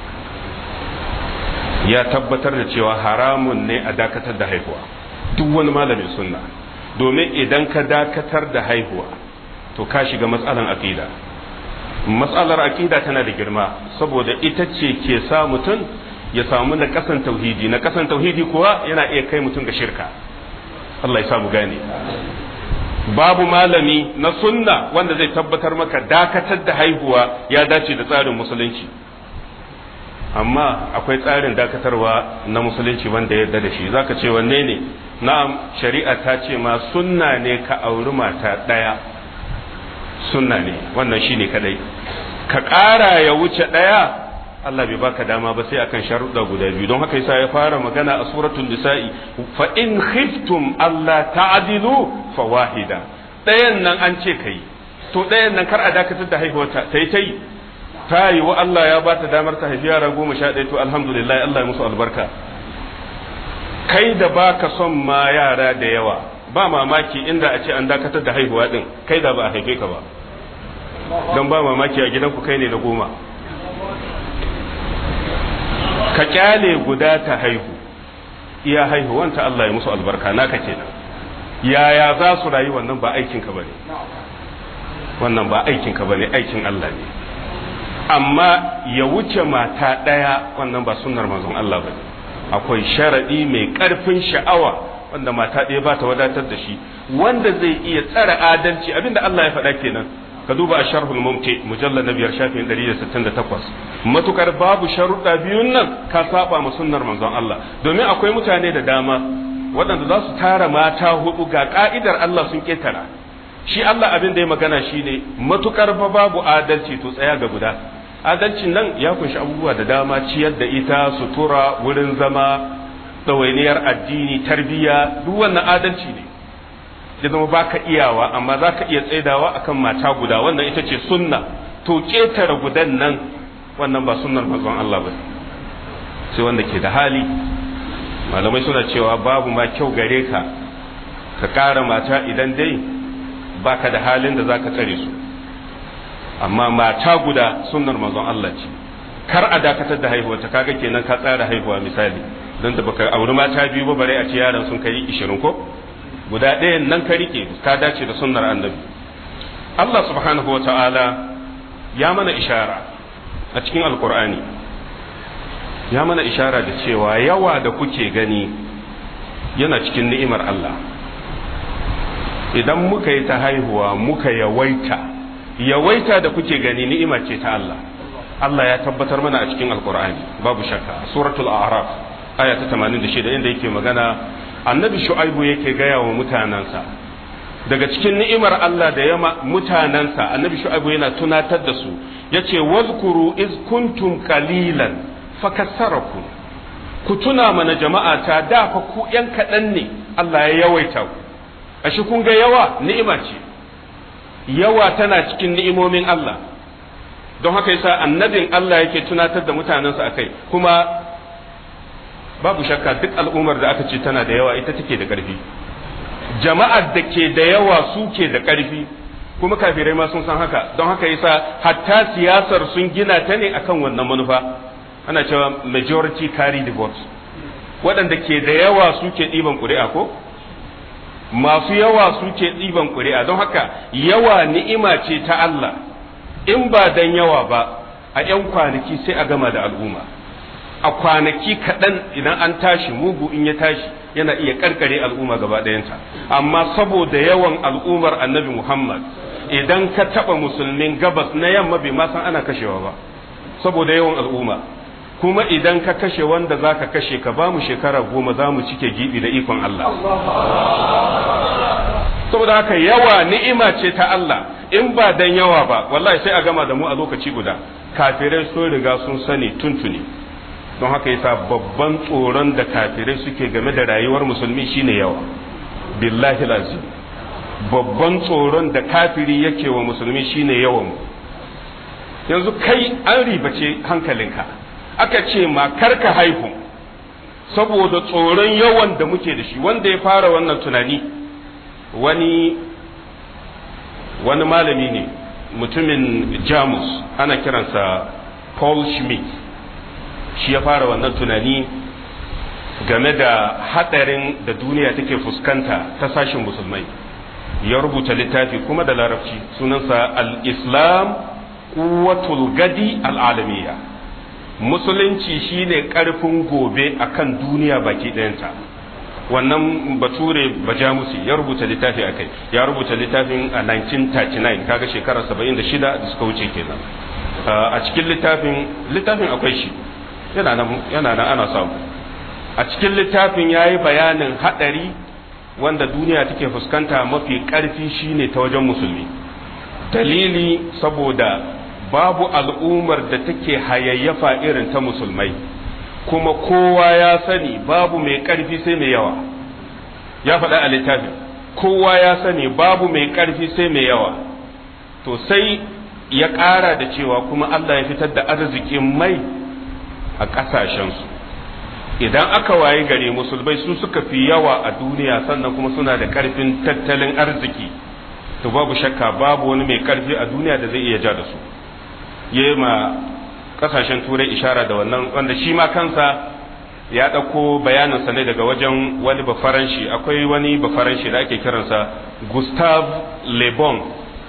ya tabbatar da cewa haramun ne a dakatar da haihuwa duk wani malamin sunna domin idan ka dakatar da haihuwa to ka shiga matsalan aqida matsalar aqida tana da girma saboda ita ce ke sa mutum ya samu na kasan tauhidi na kasan tauhidi kuwa yana iya kai mutum ga shirka Allah ya samu gane babu malami na sunna wanda zai tabbatar maka dakatar da haihuwa ya dace da tsarin musulunci amma akwai tsarin dakatarwa na musulunci wanda ya yarda da shi zaka ce wanne ne na'am shari'a ta ce ma sunna ne ka auri mata ɗaya sunna ne wannan shine kadai ka ƙara ya wuce ɗaya Allah bai baka dama ba sai akan sharuɗa guda biyu don haka yasa ya fara magana a suratul nisa'i fa in khiftum alla ta'dilu fa wahida ɗayan nan an ce kai to ɗayan nan kar a dakatar da haihuwarta ta yi ta yi ta yi wa Allah ya ba ta damar ta haifi yara goma sha ɗaya to alhamdulillah Allah ya musu albarka kai da baka son ma yara da yawa ba mamaki inda a ce an dakatar da haihuwa din kai da ba a haife ka ba don ba mamaki a gidanku kai ne na goma ka kyale guda ta haihu iya haihuwanta Allah ya musu albarka naka kenan yaya za su rayu wannan ba aikinka bane wannan ba aikinka bane aikin Allah ne amma ya wuce mata ɗaya wannan ba sunnar manzon Allah bane akwai sharaɗi mai ƙarfin sha'awa wanda mata ɗaya ba ta wadatar da shi wanda zai iya tsara adalci abinda Allah ya faɗa kenan ka duba a sharhul mumti mujallar na biyar shafin 168 matukar babu sharuɗa biyun nan ka saba ma sunnar manzon Allah domin akwai mutane da dama waɗanda za su tara mata hudu ga ka'idar Allah sun ketara shi Allah abin da ya magana shine matukar ba babu adalci to tsaya ga guda adalcin nan ya kunshi abubuwa da dama ciyar da ita sutura wurin zama ɗawainiyar addini tarbiyya duk wannan adalci ne ya zama baka iyawa amma za ka iya tsaidawa akan mata guda wannan ita ce sunna to ƙetare gudan nan wannan ba sunnar manzon Allah ba sai wanda ke da hali malamai suna cewa babu ma kyau gare ka ka ƙara mata idan dai baka da halin da za ka tsare su amma mata guda sunnar manzon Allah ce kar a dakatar da haihuwa ta kaga kenan ka tsara haihuwa misali don da baka auri mata biyu ba bare a ce yaran sun kai 20 ko guda ɗayan nan ka rike ka dace da sunnar annabi Allah subhanahu wa ta'ala ya mana ishara a cikin alkur'ani ya mana ishara da cewa yawa da kuke gani yana cikin ni'imar Allah idan muka yi ta haihuwa muka yawaita yawaita da kuke gani ni'ima ce ta Allah Allah ya tabbatar mana a cikin alkur'ani babu shakka suratul a'raf aya ta 86 inda yake magana annabi shu'aibu yake gaya wa mutanansa daga cikin ni'imar Allah da yama mutanansa annabi shu'aibu yana tunatar da su yace wazkuru iz kuntum qalilan fakassarakum ku tuna mana jama'a ta da fa ku yan kaɗan ne Allah ya yawaita ku ashe kun ga yawa ni'ima ce yawa tana cikin ni'imomin Allah don haka yasa annabin Allah yake tunatar da mutanensa akai kuma babu shakka duk al'ummar da aka ce tana da yawa ita take da ƙarfi jama'ar da ke da yawa su ke da ƙarfi kuma kafirai ma sun san haka don haka yasa hatta siyasar sun gina ta ne akan wannan manufa ana cewa majority carry the vote waɗanda ke da yawa suke ɗiban ƙuri'a ko masu yawa suke ɗiban ƙuri'a don haka yawa ni'ima ce ta Allah in ba dan yawa ba a 'yan kwanaki sai a gama da al'umma a kwanaki kaɗan idan an tashi mugu in ya tashi yana iya karkare al'umma gaba ɗayanta amma saboda yawan al'ummar annabi muhammad idan ka taɓa musulmin gabas na yamma bai ma san ana kashewa ba saboda yawan al'umma kuma idan ka kashe wanda za ka kashe ka ba mu shekara goma za mu cike gibi da ikon Allah saboda haka yawa ni'ima ce ta Allah in ba dan yawa ba wallahi sai a gama da mu a lokaci guda kafirai sun riga sun sani tuntuni don haka yasa babban tsoron da kafirai suke game da rayuwar musulmi shine yawa billahi lazim babban tsoron da kafiri yake wa musulmi shine yawan yanzu kai an ribace hankalinka aka ce ma karka haihu saboda tsoron yawan da muke da shi wanda ya fara wannan tunani wani wani malami ne mutumin jamus ana kiransa paul schmidt shi ya fara wannan tunani game da hadarin da duniya take fuskanta ta sashin musulmai ya rubuta littafi kuma da larabci sunansa al-islam kuwatul gadi al'alamiya musulunci shine karfin gobe akan duniya baki ɗayanta wannan bature bajamusi ya rubuta littafi a kai ya rubuta littafin a 1939 kaga shekara 76 da suka wuce kenan a cikin littafin littafin akwai shi yana nan ana samu a cikin littafin ya yi bayanin haɗari wanda duniya take fuskanta mafi ƙarfi shine ta wajen musulmi dalili saboda babu al'ummar da take hayayyafa irin ta musulmai kuma kowa ya sani babu mai ƙarfi sai mai yawa ya faɗa a littafin kowa ya sani babu mai ƙarfi sai mai yawa to sai ya ƙara da cewa kuma Allah ya fitar da arzikin mai a ƙasashensu idan aka waye gare musulmai su suka fi yawa a duniya sannan kuma suna da ƙarfin tattalin arziki to babu shakka babu wani mai ƙarfi a duniya da zai iya ja da su ya ma ƙasashen turai ishara da wannan wanda shi ma kansa ya ɗauko bayaninsa ne daga wajen wani bafaranshi akwai wani bafaranshi da ake kiransa gustave le bon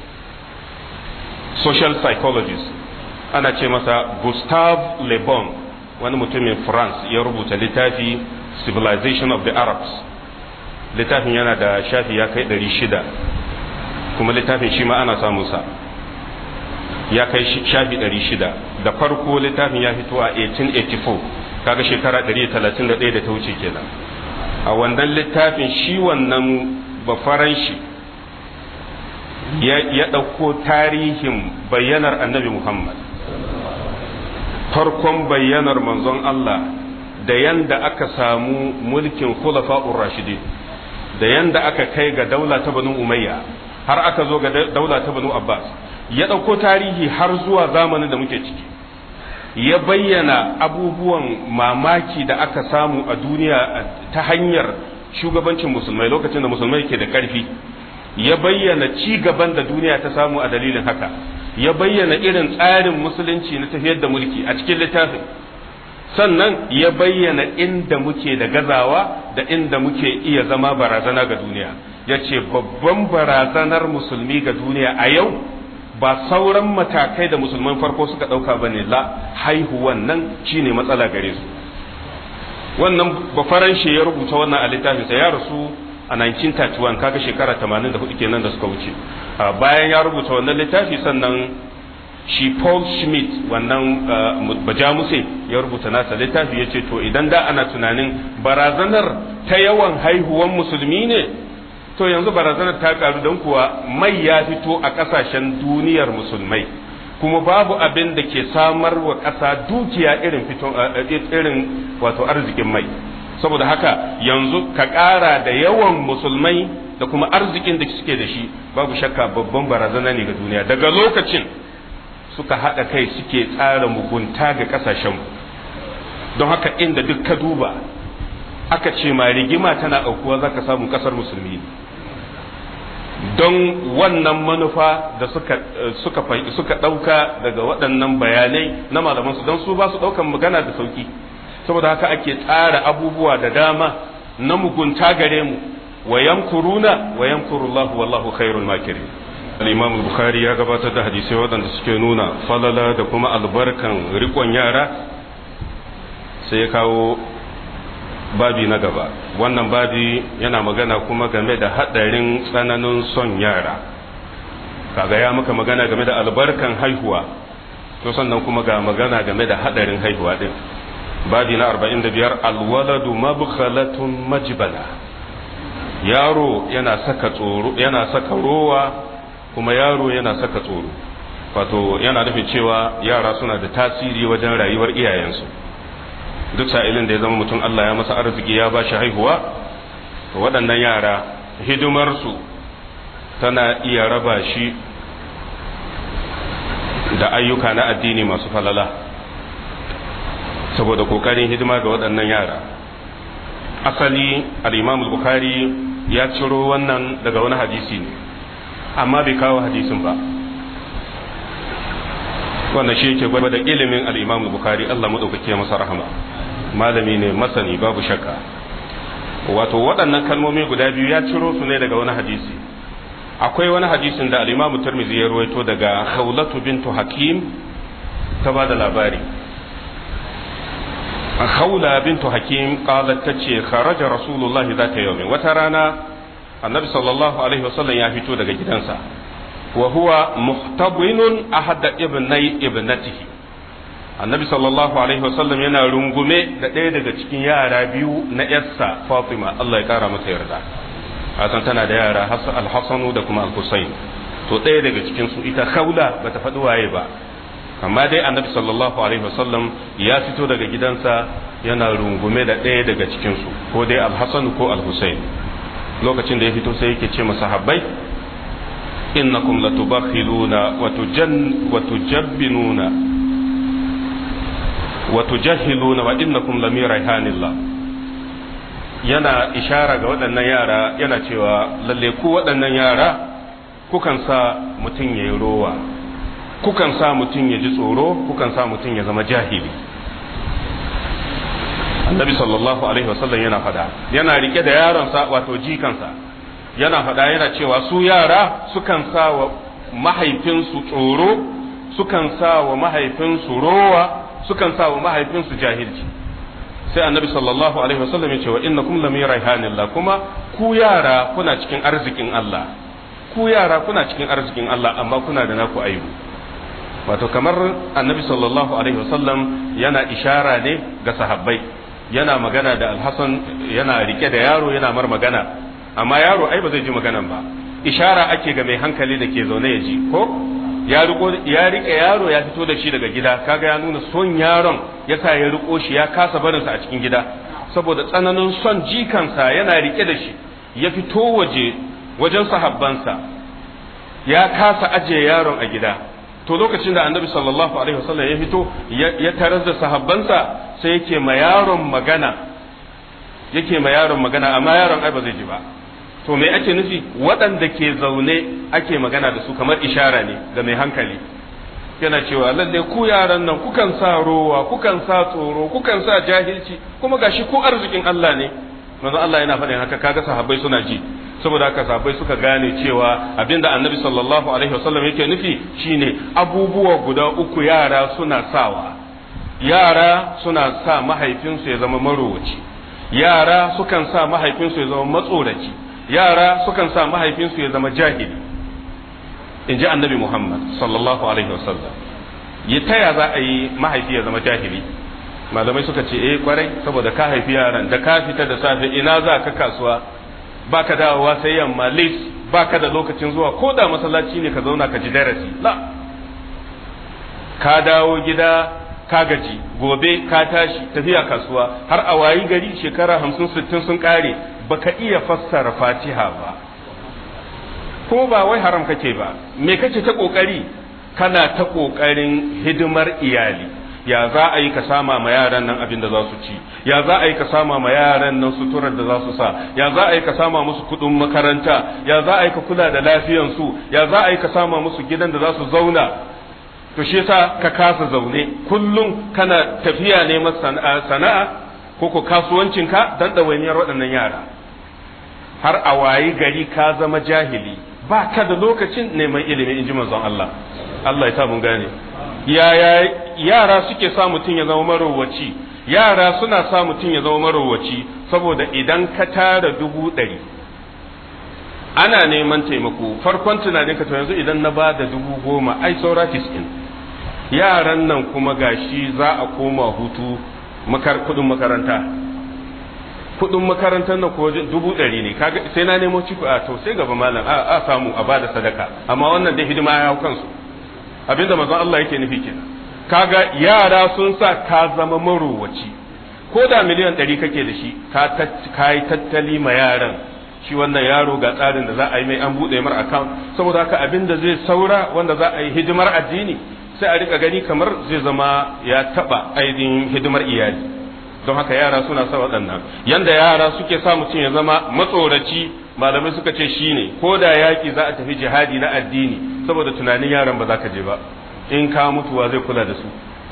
social psychologist ana ce masa gustave le bon wani mutumin france ya rubuta littafi civilization of the arabs littafin yana da shafi ya kai 600 kuma littafin shi ma ana samunsa ya kai shafi 600 da farko littafin ya fito a 1884 kaga shekara 131 da ta wuce kenan a wannan littafin shi wannan bafaran shi ya ɗauko tarihin bayyanar annabi muhammad farkon bayyanar manzon Allah da yanda aka samu mulkin khulafa'ur rashidin da yanda aka kai ga daula ta banu umayya har aka zo ga daula ta banu abbas ya ɗauko tarihi har zuwa zamanin da muke ciki ya bayyana abubuwan mamaki da aka samu a duniya ta hanyar shugabancin musulmai lokacin da musulmai ke da ƙarfi ya bayyana ci gaban da duniya ta samu a dalilin haka ya bayyana irin tsarin musulunci na tafiyar da mulki a cikin littafin sannan ya bayyana inda muke da gazawa da inda muke iya zama barazana ga duniya ya ce babban barazanar musulmi ga duniya a yau ba sauran matakai da musulman farko suka ɗauka ba ne la haihuwan nan shine matsala gare su wannan bafaranshe ya rubuta wannan a littafinsa ya rasu a 1931 kaga shekara 84 kenan da suka wuce bayan ya rubuta wannan littafi sannan shi Paul Schmidt wannan bajamuse ya rubuta nasa littafi ya ce to idan da ana tunanin barazanar ta yawan haihuwan musulmi ne to yanzu barazanar ta karu don kuwa mai ya fito a kasashen duniyar musulmai kuma babu abin da ke samar wa ƙasa dukiya irin fito irin wato arzikin mai saboda haka yanzu ka ƙara da yawan musulmai da kuma arzikin da suke da shi babu shakka babban barazana ne ga duniya daga lokacin suka haɗa kai suke tsara mugunta ga ƙasashen don haka inda duk ka duba aka ce ma rigima tana aukuwa za ka samu ƙasar musulmi don wannan manufa da suka suka suka ɗauka daga waɗannan bayanai na malamansu don su ba su ɗaukan magana da sauki saboda haka ake tsara abubuwa da dama na mugunta gare mu wa yamkuruna wa yamkurullahu wallahu khairul makirin al-imam bukhari ya gabatar da hadisai waɗanda suke nuna falala da kuma albarkan rikon yara sai ya kawo babi na gaba wannan babi yana magana kuma game da haɗarin tsananin son yara kaga ya maka magana game da albarkan haihuwa to sannan kuma ga magana game da haɗarin haihuwa din babi na 45 alwaladu mabkhalatun majbala yaro yana saka tsoro yana saka rowa kuma yaro yana saka tsoro wato yana nufin cewa yara suna da tasiri wajen rayuwar iyayensu duk sa'ilin da ya zama mutum Allah ya masa arziki ya ba shi haihuwa to waɗannan yara hidimarsu tana iya raba shi da ayyuka na addini masu falala saboda kokarin hidima ga waɗannan yara asali al-imam bukhari ya ciro wannan daga wani hadisi ne amma bai kawo hadisin ba wannan shi yake gwada da ilimin al-imam bukhari Allah madaukake masa rahama malami ne masani babu shakka wato waɗannan kalmomi guda biyu ya ciro su ne daga wani hadisi akwai wani hadisin da al-imam tirmidhi ya ruwaito daga khawlatu bintu hakim ta bada labari khawla bintu hakim qalat tace kharaja rasulullahi zata yawmin wata rana annabi sallallahu alaihi wasallam ya fito daga gidansa wa huwa muhtabinun ahad ibnai ibnatihi annabi sallallahu alaihi wasallam yana rungume da ɗaya daga cikin yara biyu na yarsa fatima Allah ya kara mata yarda hasan tana da yara al-hasan da kuma al-husayn to ɗaya daga cikin su ita khawla bata faɗi waye ba amma dai annabi sallallahu alaihi wasallam ya fito daga gidansa yana rungume da ɗaya daga cikin su ko dai al-hasan ko al-husayn lokacin da ya fito sai yake ce masahabbai innakum latubakhiluna wa tujan wa tujabbinuna wa tujahiluna wa innakum lami raihanillah yana ishara ga waɗannan yara yana cewa lalle ku waɗannan yara kukan sa mutum ya yi rowa kukan sa mutum ya ji tsoro kukan sa mutum ya zama jahili annabi sallallahu alaihi wasallam yana fada yana rike da yaronsa wato jikansa yana fada yana cewa su yara sukan sa wa mahaifinsu tsoro sukan sa wa mahaifinsu rowa sukan sa wa mahaifinsu jahilci sai annabi sallallahu alaihi wasallam ya ce wa innakum lam raihanillah kuma ku yara kuna cikin arzikin Allah ku yara kuna cikin arzikin Allah amma kuna da naku aibu wato kamar annabi sallallahu alaihi wasallam yana ishara ne ga sahabbai yana magana da alhassan yana rike da yaro yana mar magana amma yaro ai ba zai ji maganan ba ishara ake ga mai hankali da ke zaune ya ji ko ya riko ya rike yaro ya fito da shi daga gida kaga ya nuna son yaron yasa ya riko shi ya kasa barin sa a cikin gida saboda tsananin son jikansa yana rike da shi ya fito waje wajen sahabbansa ya kasa ajiye yaron a gida to lokacin da annabi sallallahu alaihi wasallam ya fito ya tarar da sahabbansa sai yake ma yaron magana yake ma yaron magana amma yaron ai ba zai ji ba to me ake nufi waɗanda ke zaune ake magana da su kamar ishara ne ga mai hankali yana cewa lalle ku yaran nan kukan sa rowa kukan sa tsoro kukan sa jahilci kuma gashi ku arzikin Allah ne manzo Allah yana faɗin haka kaga sahabbai suna ji saboda haka sahabbai suka gane cewa abinda annabi sallallahu alaihi wasallam yake nufi shine abubuwa guda uku yara suna sawa yara suna sa mahaifinsu ya zama marowaci yara sukan sa mahaifinsu ya zama matsoraci yara sukan sa mahaifinsu ya zama jahili in ji annabi muhammad sallallahu alaihi wasallam ya taya za a yi mahaifi ya zama jahili malamai suka ce eh kwarai saboda ka haifi yaran da ka fita da safe ina za ka kasuwa baka dawowa sai yamma lis baka da lokacin zuwa ko da masallaci ne ka zauna ka ji darasi la ka dawo gida ka gaji gobe ka tashi tafiya kasuwa har a wayi gari shekara hamsin sittin sun kare baka iya fassara fatiha ba ko ba wai haram kake ba me kake ta kokari kana ta kokarin hidimar iyali ya za a yi ka sama ma yaran nan abin da za su ci ya za a yi ka sama ma yaran nan suturar da za su sa ya za a yi ka sama musu kudin makaranta ya za a yi ka kula da lafiyansu ya za a yi ka sama musu gidan da za su zauna to shi yasa ka kasa zaune kullum kana tafiya neman sana'a ko ko kasuwancinka dan ɗawainiyar waɗannan yara har a wayi gari ka zama jahili ba ka da lokacin neman ilimi in ji manzon Allah Allah ya sa mun gane yaya yara suke sa mutum ya zama marowaci yara suna sa mutum ya zama marowaci saboda idan ka tara dubu ɗari ana neman taimako farkon tunanin ka to yanzu idan na ba da dubu goma ai saura tis'in yaran nan kuma gashi za a koma hutu kudin makaranta kudin makarantar nan ko dubu ɗari ne kaga sai na nemo ciko a to sai gaba malam a samu a bada sadaka amma wannan dai hidima ya hau kansu abinda manzon Allah yake nufi kenan kaga yara sun sa ka zama marowaci ko da miliyan ɗari kake da shi ka yi tattali ma yaran shi wannan yaro ga tsarin da za a yi mai an buɗe mar account saboda haka abin da zai saura wanda za a yi hidimar addini sai a rika gani kamar zai zama ya taɓa ainihin hidimar iyali don haka yara suna sa waɗannan yanda yara suke sa mutum ya zama matsoraci malamai suka ce shine ko da yaƙi za a tafi jihadi na addini saboda tunanin yaran ba za ka je ba in ka mutuwa zai kula da su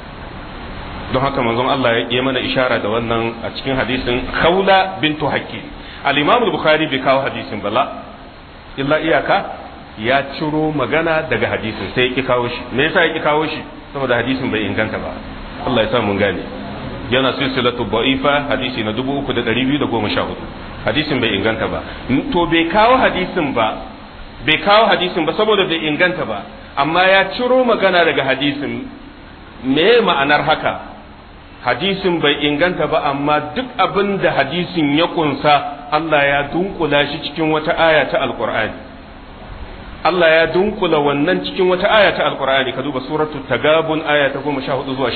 don haka manzon Allah ya yi mana ishara da wannan a cikin hadisin Khawla bintu Hakki al-Imam al-Bukhari bai kawo hadisin bala illa iyaka ya ciro magana daga hadisin sai ya kawo shi me yasa ya kawo shi saboda hadisin bai inganta ba Allah ya sa mun gane yana silsilatu da'ifa hadisi na 3214 hadisin bai inganta ba to bai kawo hadisin ba bai kawo hadisin ba saboda bai inganta ba amma ya ciro magana daga hadisin me ma'anar haka hadisin bai inganta ba amma duk abin da hadisin ya kunsa Allah ya dunkula shi cikin wata aya ta alkur'ani Allah ya dunkula wannan cikin wata aya ta alkur'ani ka duba suratul tagabun aya ta 14 zuwa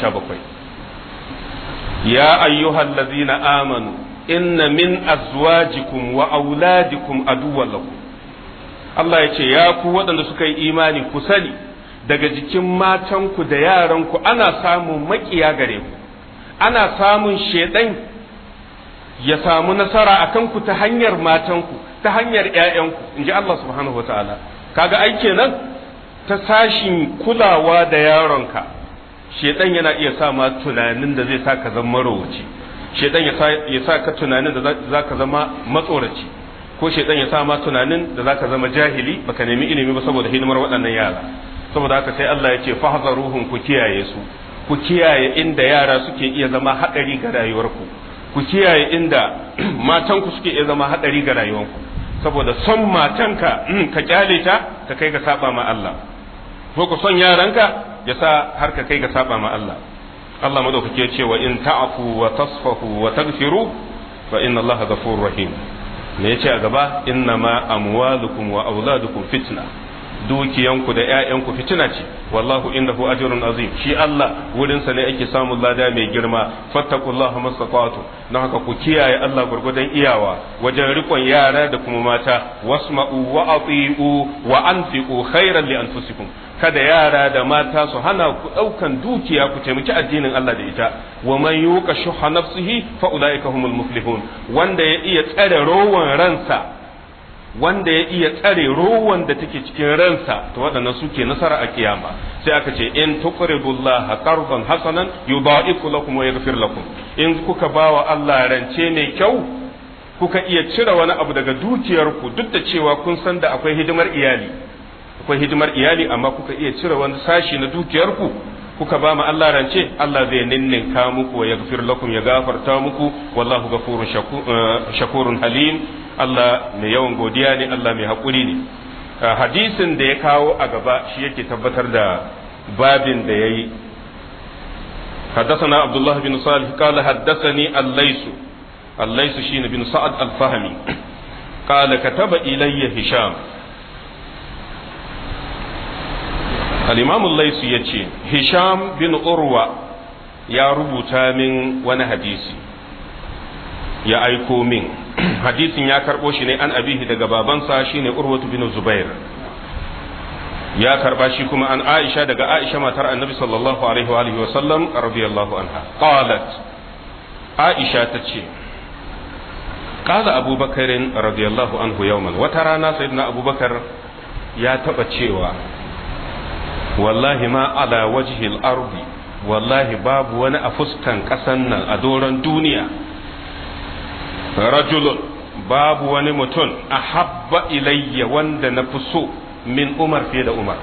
17 ya ayyuhallazina amanu inna min azwajikum wa auladikum aduwwan lakum Allah ya ce ya ku waɗanda suka yi imani ku sani daga jikin matanku da yaranku ana samun makiya gare ku ana samun shedan ya samu nasara a kanku ta hanyar matanku ta hanyar ‘ya'yanku in ji Allah subhanahu wa ta'ala kaga ai kenan ta sashin kulawa da yaronka shedan yana iya sa ma tunanin da zai sa ka zama marowaci shedan ya sa ka tunanin da za ka zama matsoraci ko shedan ya sa ma tunanin da za ka zama jahili baka nemi ilimi ba saboda hidimar waɗannan yara saboda haka sai Allah ya ce fahzaruhum ku kiyaye su ku kiyaye inda yara suke iya zama haɗari ga rayuwarku ku kiyaye inda matanku suke iya zama haɗari ga rayuwarku saboda son matanka ka kyale ta ka kai ga saba ma Allah ko ku son yaranka ya sa har ka kai ga saba ma Allah Allah madaukake ce wa in ta'fu wa tasfahu wa taghfiru fa inna Allah ghafurur rahim me yace a gaba inna ma amwalukum wa auladukum fitna dukiyanku da ‘ya'yanku fitina ce wallahu indahu ajrun azim shi Allah wurinsa ne ake samun lada mai girma fattakullaha masaqatu don haka ku kiyaye Allah gurgudan iyawa wajen rikon yara da kuma mata wasma'u wa ati'u wa anfiqu khairan li anfusikum kada yara da mata su hana ku daukan dukiya ku taimaki addinin Allah da ita wa man yuqa shuha nafsihi fa ulaika humul muflihun wanda ya iya tsare rowan ransa wanda ya iya tsare rowan da take cikin ransa to waɗannan suke nasara a kiyama sai aka ce in tuqribullah qardan hasanan yudaiku lakum wa yaghfir lakum in kuka bawa Allah rance mai kyau kuka iya cire wani abu daga dukiyarku duk da cewa kun san da akwai hidimar iyali akwai hidimar iyali amma kuka iya cire wani sashi na dukiyarku kuka ba mu Allah rance Allah zai ninninka muku wa yaghfir lakum ya gafarta muku wallahu ghafurun shakurun halim Allah mai yawan godiya ne Allah mai haƙuri ne hadisin da ya kawo a gaba shi yake tabbatar da babin da yayi حدثنا عبد الله بن صالح قال حدثني الليث الليث شين بن سعد الفهمي قال كتب إلي هشام الإمام الليث يتي هشام بن أروى يا ربوتا من وانا حديثي يا أيكو من حديث يا كربو شيني أن أبيه دقا بابنسا شيني أروة بن زبير ya karba shi kuma an Aisha daga Aisha matar Annabi sallallahu alaihi wa alihi wa sallam radiyallahu anha qalat Aisha tace qala Abu Bakar radiyallahu anhu yawman wata rana sayyidina Abu Bakar ya taba cewa wallahi ma ala wajhi al-ardi wallahi babu wani a fuskan kasan nan a doron duniya rajulun babu wani mutum ahabba ilayya wanda na fi so min umar fiye da umar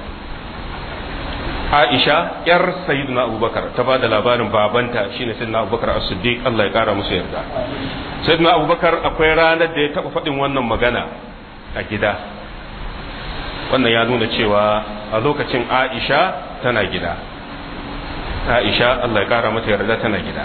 aisha yar sayyidina abubakar ta ba da labarin babanta shine sayyidina abubakar as-siddiq Allah ya kara musu yarda sayyidina abubakar akwai ranar da ya taba faɗin wannan magana a gida wannan ya nuna cewa a lokacin aisha tana gida aisha Allah ya kara mata yarda tana gida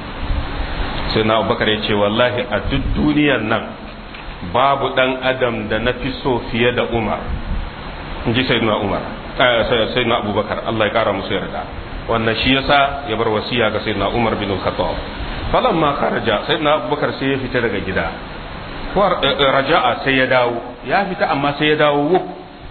sayyidina abubakar ya ce wallahi a duk duniyar nan babu dan adam da na fi so fiye da umar in ji sayyidina umar sayyidina abubakar Allah ya kara musu yarda wannan shi yasa ya bar wasiya ga sayyidina umar bin al-khattab falan ma kharaja sayyidina abubakar sai ya fita daga gida ko raja'a sai ya dawo ya fita amma sai ya dawo wuf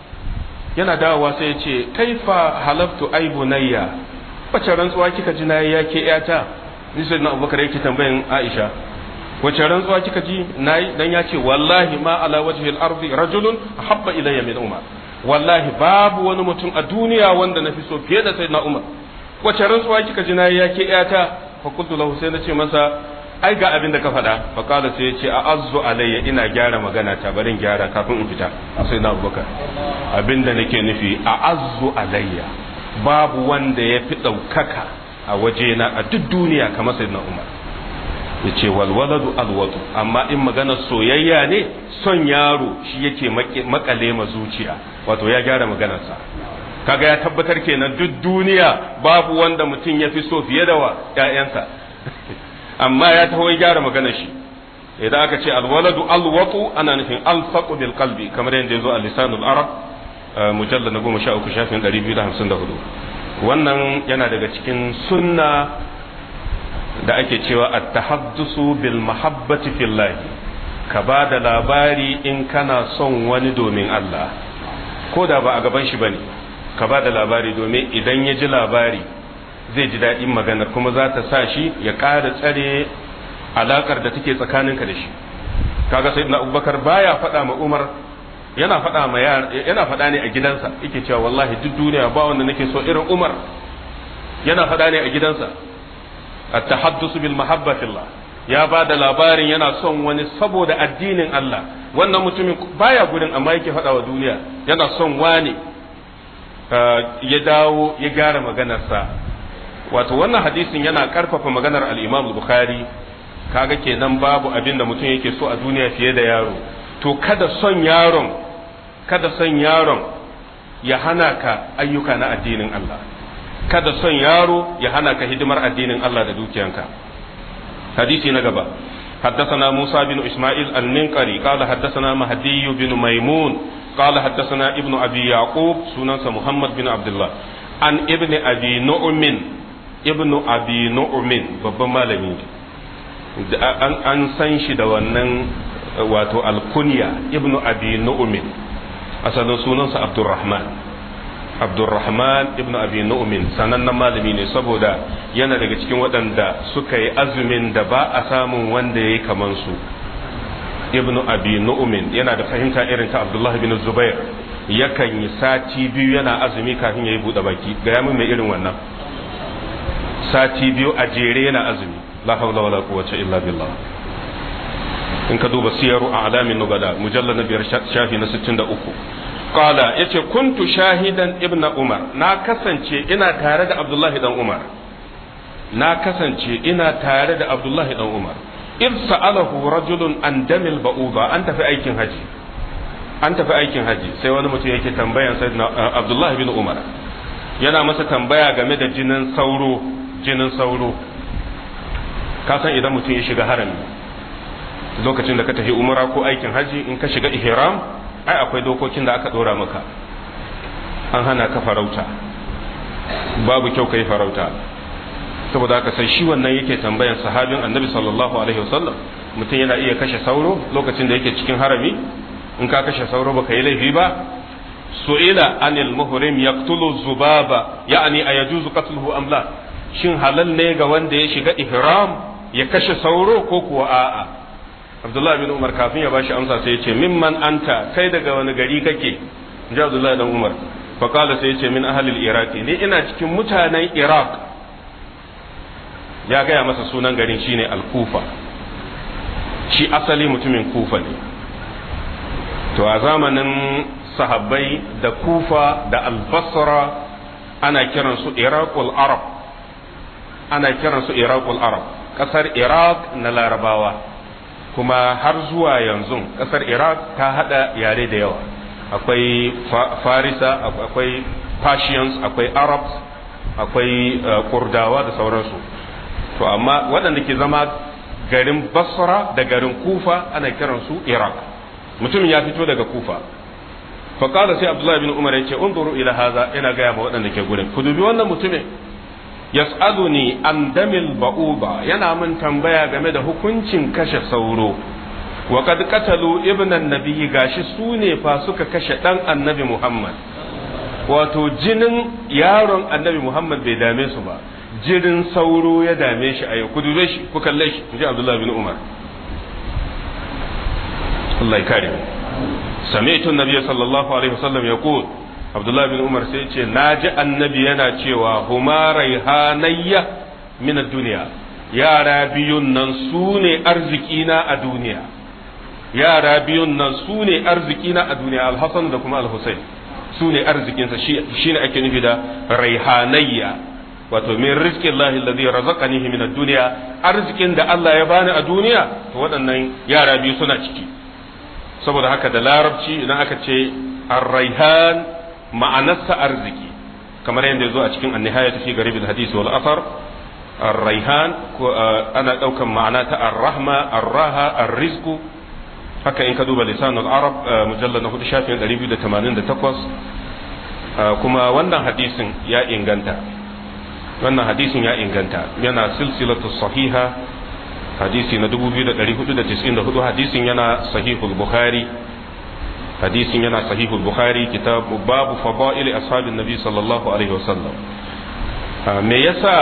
yana dawowa sai ya ce kaifa halaftu ay bunayya wace rantsuwa kika ji nayi yake yata ni sayyidina abubakar yake tambayin aisha wace rantsuwa kika ji nayi dan ya ce wallahi ma ala wajhi al-ardi rajulun ahabba ilayya min umar wallahi babu wani mutum a duniya wanda na fi so fiye da sayyidina umar wace rantsuwa kika ji nayi yake yata fa qultu lahu sai nace masa ai ga abin da ka faɗa fa qala sai yace a azzu alayya ina gyara magana ta barin gyara kafin in fita sai na abubakar abin da nake nufi a azzu alayya babu wanda ya fi ɗaukaka a wajena a duk duniya kamar sayyidina umar ya ce walwaladu alwatu amma in magana soyayya ne son yaro shi yake makale ma zuciya wato ya gyara maganarsa kaga ya tabbatar kenan duk duniya babu wanda mutum ya fi so fiye da wa ƴaƴansa amma ya taho ya gyara maganar shi idan aka ce alwaladu alwatu ana nufin alfaqu bil qalbi kamar yadda yazo a lisanul arab mujallad na goma sha uku shafin ɗari biyu da hamsin da hudu wannan yana daga cikin sunna da ake cewa at-tahaddusu bil mahabbati fillah ka ba da labari in kana son wani domin Allah ko da ba a gaban shi bane ka ba da labari domin idan ya ji labari zai ji daɗin maganar kuma za ta sa shi ya ƙara tsare alakar da take tsakaninka da shi kaga sayyidina abubakar baya faɗa ma umar yana faɗa ma yana faɗa ne a gidansa yake cewa wallahi duk duniya ba wanda nake so irin umar yana faɗa ne a gidansa at-tahaddusu bil mahabba fillah ya ba da labarin yana son wani saboda addinin Allah wannan mutumin baya gurin amma yake faɗa wa duniya yana son wani ya dawo ya gyara maganarsa wato wannan hadisin yana karfafa maganar al-Imam Bukhari kaga kenan babu abin da mutum yake so a duniya fiye da yaro to kada son yaron kada son yaron ya hana ka ayyuka na addinin Allah kada son yaro ya hana ka hidimar addinin Allah da dukiyanka hadisi na gaba حدثنا موسى بن إسماعيل الننقري قال حدثنا مهدي بن ميمون قال حدثنا ابن أبي يعقوب سنن محمد بن عبد الله عن ابن أبي نعم ابن أبي نعم babban malami an san shi da wannan wato alkunya ibnu abi nu'min asalin sunansa abdurrahman abdurrahman ibnu abi nu'min sanannen malami ne saboda yana daga cikin waɗanda suka yi azumin da ba a samun wanda ya yi kaman su ibnu abi nu'min yana da fahimta irin ta abdullahi bin zubair yakan yi sati biyu yana azumi kafin ya yi buɗe baki ga yamin mai irin wannan sati biyu a jere yana azumi la hawla wala quwwata illa billah in ka duba siyaru a alamin nubala mujallar na biyar shafi na 63 qala yace kuntu shahidan ibnu umar na kasance ina tare da abdullahi dan umar na kasance ina tare da abdullahi dan umar id sa'alahu rajulun an damil ba'uba an tafi aikin haji an tafi aikin haji sai wani mutum yake tambayan sayyidina abdullahi bin umar yana masa tambaya game da jinin sauro jinin sauro ka san idan mutum ya shiga harami lokacin da ka tafi umra ko aikin haji in ka shiga ihram ai akwai dokokin da aka dora maka an hana ka farauta babu kyau kai farauta saboda haka sai shi wannan yake tambayan sahabin annabi sallallahu alaihi wasallam mutum yana iya kashe sauro lokacin da yake cikin harami in ka kashe sauro baka yi laifi ba su'ila anil muhrim yaqtulu zubaba ya'ni ayajuzu qatluhu am la shin halal ne ga wanda ya shiga ihram ya kashe sauro ko kuwa a'a Abdullahi bin Umar kafin ya bashi amsa sai ya ce mimman anta kai daga wani gari kake ji Abdullahi dan Umar fa kala sai ya ce min ahlil iraqi ni ina cikin mutanen Iraq ya gaya masa sunan garin shine al-Kufa shi asali mutumin Kufa ne to a zamanin sahabbai da kufa da albasra ana kiransu iraqul arab ana kiransu iraqul arab kasar iraq na larabawa kuma har zuwa yanzu kasar iraq ta hada yare da yawa akwai farisa akwai persians akwai arabs akwai kurdawa da sauransu to amma waɗanda ke zama garin basra da garin kufa ana kiransu iraq mutumin ya fito daga kufa faƙada sai abdullahi bin umar ya ce unzuru ila haza ina gaya ma waɗanda ke gurin ku dubi wannan mutumin yas'aluni an damil ba'uba yana min tambaya game da hukuncin kashe sauro wa kad qatalu ibnan nabiyyi gashi su ne fa suka kashe dan annabi muhammad wato jinin yaron annabi muhammad bai dame su ba jirin sauro ya dame shi a yau ku dube shi ku kalle shi inji abdullahi bin umar Allah ya kare سمعت النبي صلى الله عليه وسلم يقول عبد الله بن عمر سيتي ناجي النبي yana cewa huma raihanayya min ad-dunya yara biyun nan sune arzikina a duniya yara biyun nan sune arzikina a duniya al-hasan da kuma al-husayn sune arzikinsa shine ake nufi da raihanayya wato min rizqi Allah alladhi razaqanihi min ad-dunya arzikin da Allah ya bani a duniya to waɗannan yara biyu suna ciki saboda haka da larabci idan aka ce ar-raihan ma'anarsa arziki kamar yadda zo a cikin an-nihayatu fi garib al-hadith wal athar ar-raihan ko ana daukan ma'ana ta ar-rahma ar-raha ar-rizqu haka in ka duba lisan al-arab mujallad na hudu shafin 288 kuma wannan hadisin ya inganta wannan hadisin ya inganta yana silsilatu sahiha hadisi na 2494 hadisin yana sahihul bukhari hadisin yana sahihul bukhari kitab babu fadaili ashabin nabi sallallahu alaihi wasallam me yasa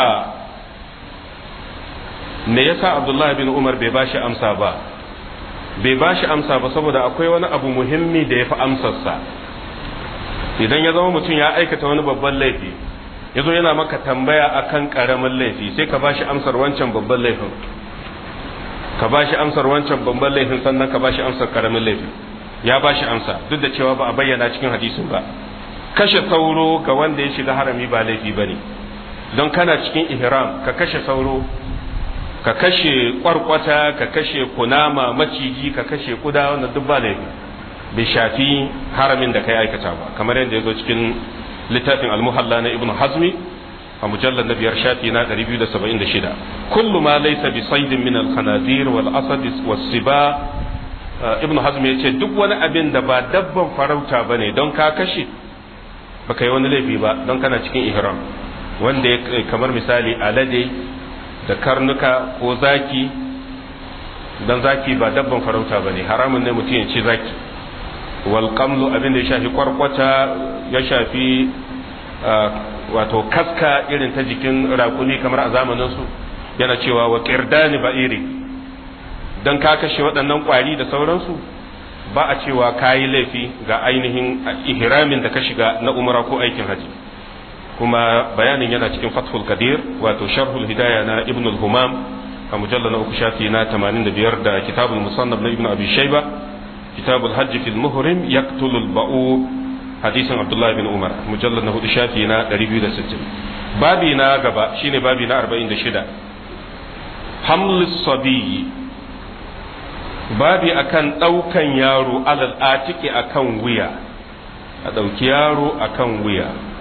me yasa abdullahi bin umar bai bashi amsa ba bai bashi amsa ba saboda akwai wani abu muhimmi da ya fi amsarsa idan ya zama mutum ya aikata wani babban laifi ya zo yana maka tambaya akan karamin laifi sai ka bashi amsar wancan babban laifin ka ba shi amsar wancan babban laifin sannan ka ba shi amsar karamin laifin ya ba shi amsa duk da cewa ba a bayyana cikin hadisin ba kashe sauro ga wanda ya shiga harami ba laifi ba ne don kana cikin ihram ka kashe sauro ka kashe kwarkwata ka kashe kunama maciji ka kashe kuda wannan duk ba laifi bai shafi haramin da ka aikata ba kamar yadda ya zo cikin littafin almuhalla na ibnu hazmi a mujallar na biyar shafi na 276 kullu ma laysa bi saydin min al-khanazir wal asad was siba ibn hazm yace duk wani abin da ba dabban farauta bane don ka kashe baka yi wani laifi ba don kana cikin ihram wanda ya kamar misali alade da karnuka ko zaki dan zaki ba dabban farauta bane haramun ne mutum ya ce zaki wal qamlu abin da ya shafi kwarkwata ya shafi wato kaska irin ta jikin rakumi kamar a zamaninsu yana cewa wa kirdani ba'iri don ka kashe waɗannan ƙwari da sauransu ba a cewa ka yi laifi ga ainihin ihramin da ka shiga na umara ko aikin haji kuma bayanin yana cikin fathul kadir wato sharhul hidaya na ibn al-humam a mujallar na uku shafi na 85 da kitabul musannaf na ibn abi shayba kitabul hajji fil muhrim yaqtulul ba'u hadisin abdullahi bin umar mujallar na hudu shafi na 260 babi na gaba shine babi na 46 hamlus sabiyi babi akan ɗaukan yaro alal atiki akan wuya a ɗauki yaro akan wuya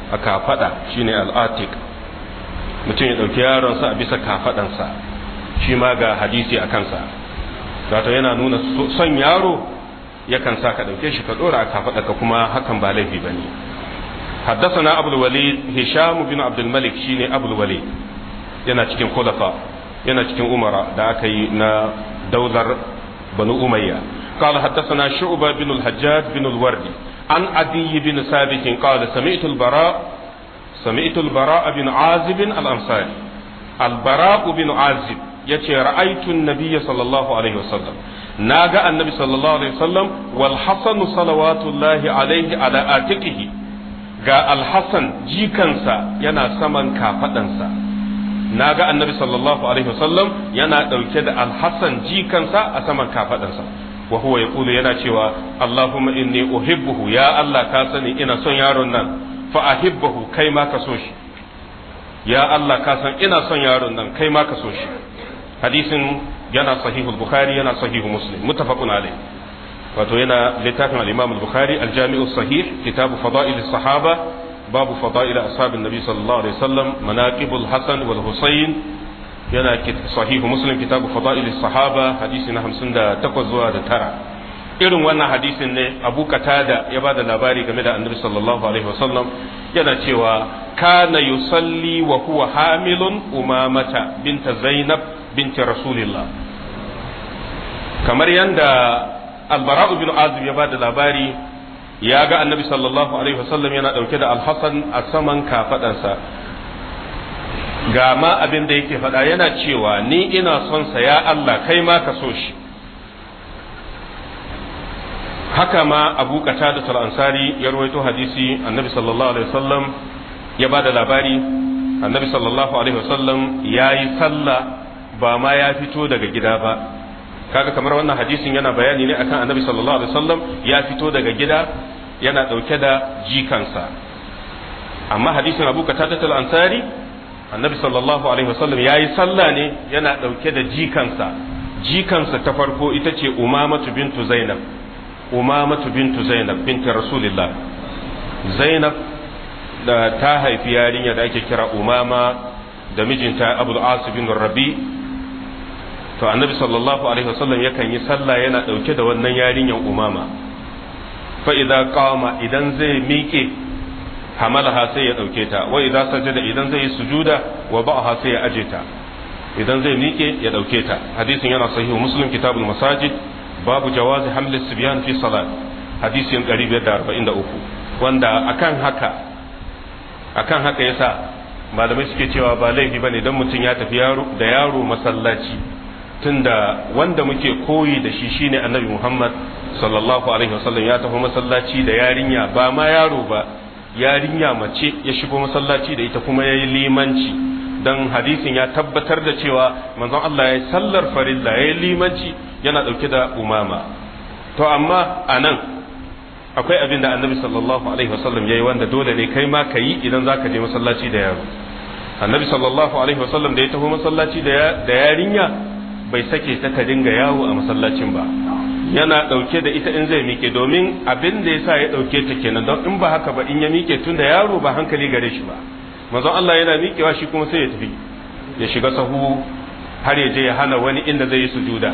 a kafada shine al'atik mutum ya ɗauki yaronsa a bisa kafadansa shi ma ga hadisi a kansa wato yana nuna son yaro yakan sa ka ɗauke shi ka ɗora a kafada ka kuma hakan ba laifi ba ne حدثنا أبو الوليد هشام بن عبد الملك شيني أبو الوليد yana cikin khulafa yana cikin umara da aka yi na daular banu umayya قال حدثنا شعبة بن الحجاج بن الوردي عن عدي بن ثابت قال سمعت البراء سمعت البراء بن عازب الأنصاري البراء بن عازب يتي رأيت النبي صلى الله عليه وسلم ناجى النبي صلى الله عليه وسلم والحسن صلوات الله عليه على آتكه ga alhassan jikansa yana saman kafaɗansa na ga annabi sallallahu alaihi wasallam yana ɗauke da alhassan jikansa a saman kafaɗansa wa huwa yaqulu yana cewa allahumma inni uhibbuhu ya allah ka sani ina son yaron nan fa ahibbuhu kai ma ka so shi ya allah ka san ina son yaron nan kai ma ka so shi hadisin yana sahihul bukhari yana sahihu muslim muttafaqun alaihi wato yana littafin al-Imam al-Bukhari al-Jami'u sahih kitabu fada'il sahaba babu fada'il ashabin nabi sallallahu alaihi wasallam manaqibul hasan wal husayn yana sahihu muslim kitabu fada'il sahaba hadisi na 58 zuwa da tara irin wannan hadisin ne Abu Qatada ya ba da labari game da Annabi sallallahu alaihi wasallam yana cewa kana yusalli wa huwa hamilun umamata binta Zainab binti Rasulillah kamar yanda albara'u bin azib ya bada labari ya ga annabi sallallahu alaihi wasallam yana dauke da alhassan a saman kafadarsa ga ma abin da yake faɗa yana cewa ni ina son sa ya Allah kai ma ka so shi haka ma abu qatada al-ansari ya rawaito hadisi annabi sallallahu alaihi wasallam ya bada labari annabi sallallahu alaihi wasallam yayi sallah ba ma ya fito daga gida ba kaga kamar wannan hadisin yana bayani ne akan annabi sallallahu alaihi wasallam ya fito daga gida yana dauke da jikansa amma hadisin abu qatada al-ansari annabi sallallahu alaihi wasallam yayi sallah ne yana dauke da jikansa jikansa ta farko ita ce umamatu bintu zainab umamatu bintu zainab binti rasulillah zainab da ta haifi yarinya da ake kira umama da mijinta abul as bin rabi to annabi sallallahu alaihi wasallam yakan yi sallah yana dauke da wannan yarinyan umama fa idza qama idan zai miƙe hamalaha sai ya dauke ta wa idza sajada idan zai yi sujuda wa ba'aha sai ya aje ta idan zai miƙe ya dauke ta hadisin yana sahihu muslim kitabul masajid babu jawazi hamli sibyan fi salat hadisin 543 wanda akan haka akan haka yasa malamai suke cewa ba laifi bane dan mutum ya tafi yaro da yaro masallaci tunda wanda muke koyi da shi shine annabi Muhammad sallallahu alaihi wasallam ya tafi masallaci da yarinya ba ma yaro ba yarinya mace ya shigo masallaci da ita kuma yayi limanci dan hadisin ya tabbatar da cewa manzon Allah ya sallar farilla yayi limanci yana dauke da umama to amma anan akwai abin da annabi sallallahu alaihi wasallam yayi wanda dole ne kai ma kayi idan zaka je masallaci da yaro annabi sallallahu alaihi wasallam da ya tafi masallaci da yarinya bai sake ta ta dinga yawo a masallacin ba yana ɗauke da ita in zai mike domin abin da yasa ya ɗauke ta kenan don in ba haka ba in ya mike tun da yaro ba hankali gare shi ba manzon Allah yana mikewa shi kuma sai ya tafi ya shiga sahu har ya je ya hana wani inda zai yi sujuda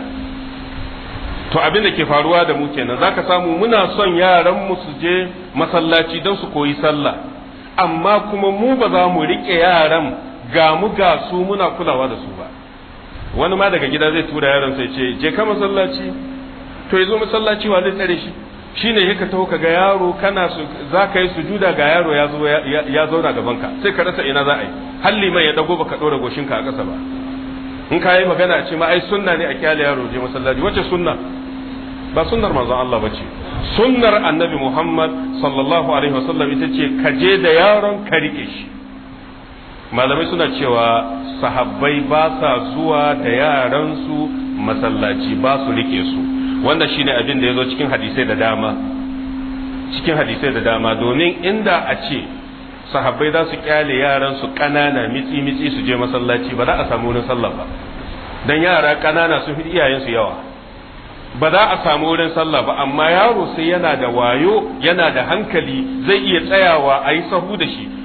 to abin da ke faruwa da mu kenan zaka samu muna son yaran mu su je masallaci don su koyi sallah amma kuma mu ba za mu rike yaran ga mu ga su muna kulawa da su ba wani ma daga gida zai tura yaron sai ce je ka masallaci to yazo masallaci wa zai tsare shi shine yaka taho ka ga yaro kana su za ka yi sujuda ga yaro ya zo ya zauna gaban ka sai ka rasa ina za a yi halli mai ya dago baka dora goshin ka a ƙasa ba in ka yi magana a ce ma ai sunna ne a kyale yaro je masallaci wace sunna ba sunnar manzon Allah bace sunnar annabi Muhammad sallallahu alaihi wasallam ita ce ka je da yaron ka rike shi malamai suna cewa sahabbai ba sa zuwa da yaransu masallaci ba su rike su wanda shine abin da ya zo cikin hadisai da dama cikin hadisai da dama domin inda a ce sahabbai za su kyale yaransu ƙanana mitsi mitsi su je masallaci ba za a samu wurin sallah ba dan yara ƙanana sun fi iyayensu yawa ba za a samu wurin sallah ba amma yaro sai yana da wayo yana da hankali zai iya tsayawa a yi sahu da shi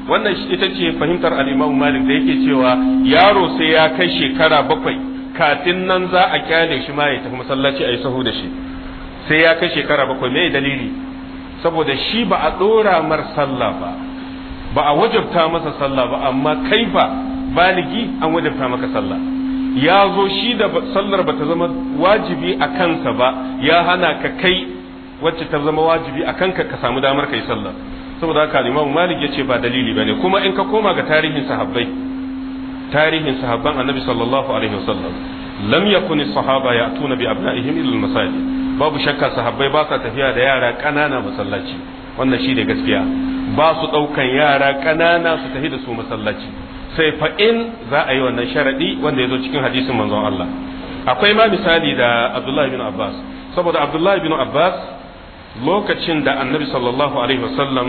wannan ita ce fahimtar al-Imam Malik da yake cewa yaro sai ya kai shekara bakwai kafin nan za a kyale shi ma ya tafi masallaci a yi sahu da shi sai ya kai shekara bakwai me dalili saboda shi ba a dora mar sallah ba ba a wajabta masa sallah ba amma kai fa baligi an wajabta maka sallah ya zo shi da sallar ba ta zama wajibi a kansa ba ya hana ka kai wacce ta zama wajibi a kanka ka samu damar kai sallah saboda haka Imam Malik ya ce ba dalili bane kuma in ka koma ga tarihin sahabbai tarihin sahabban Annabi sallallahu alaihi wasallam lam yakun as-sahaba ya'tuna bi abna'ihim ila al-masajid babu shakka sahabbai ba sa tafiya da yara ƙanana masallaci wannan shi ne gaskiya ba su ɗaukan yara ƙanana su tafi da su masallaci sai fa in za a yi wannan sharaɗi wanda ya zo cikin hadisin manzon Allah akwai ma misali da Abdullahi bin Abbas saboda Abdullahi bin Abbas lokacin da annabi sallallahu alaihi wasallam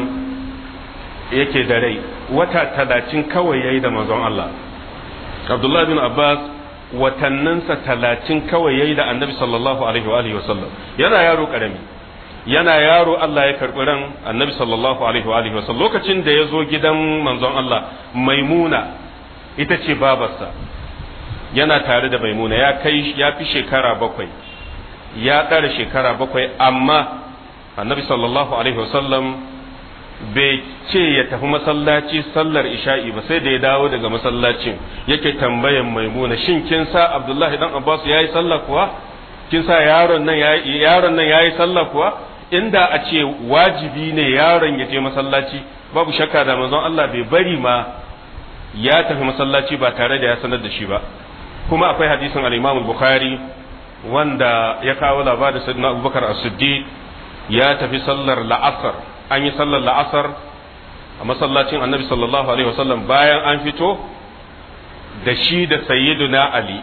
yake da rai wata talatin kawai yayi da manzon Allah Abdullahi bin Abbas watanninsa talatin kawai yayi da annabi sallallahu alaihi wa alihi wasallam yana yaro karami yana yaro Allah ya karɓi ran annabi sallallahu alaihi wa alihi wasallam lokacin da ya zo gidan manzon Allah maimuna ita ce babarsa yana tare da maimuna ya kai ya fi shekara bakwai ya ɗara shekara bakwai amma annabi sallallahu alaihi wasallam bai ce ya tafi masallaci sallar isha'i ba sai da ya dawo daga masallacin yake tambayan maimuna shin kin sa abdullahi dan abbas yayi sallah kuwa kin sa yaron nan yayi yaron nan yayi sallah kuwa inda a ce wajibi ne yaron ya je masallaci babu shakka da manzon Allah bai bari ma ya tafi masallaci ba tare da ya sanar da shi ba kuma akwai hadisin al-Imam Bukhari wanda ya kawo labarin Sayyidina Abubakar As-Siddiq ya tafi sallar la'asar an yi sallar la'asar a masallacin Annabi sallallahu alaihi wasallam bayan an fito da shi da Sayyiduna Ali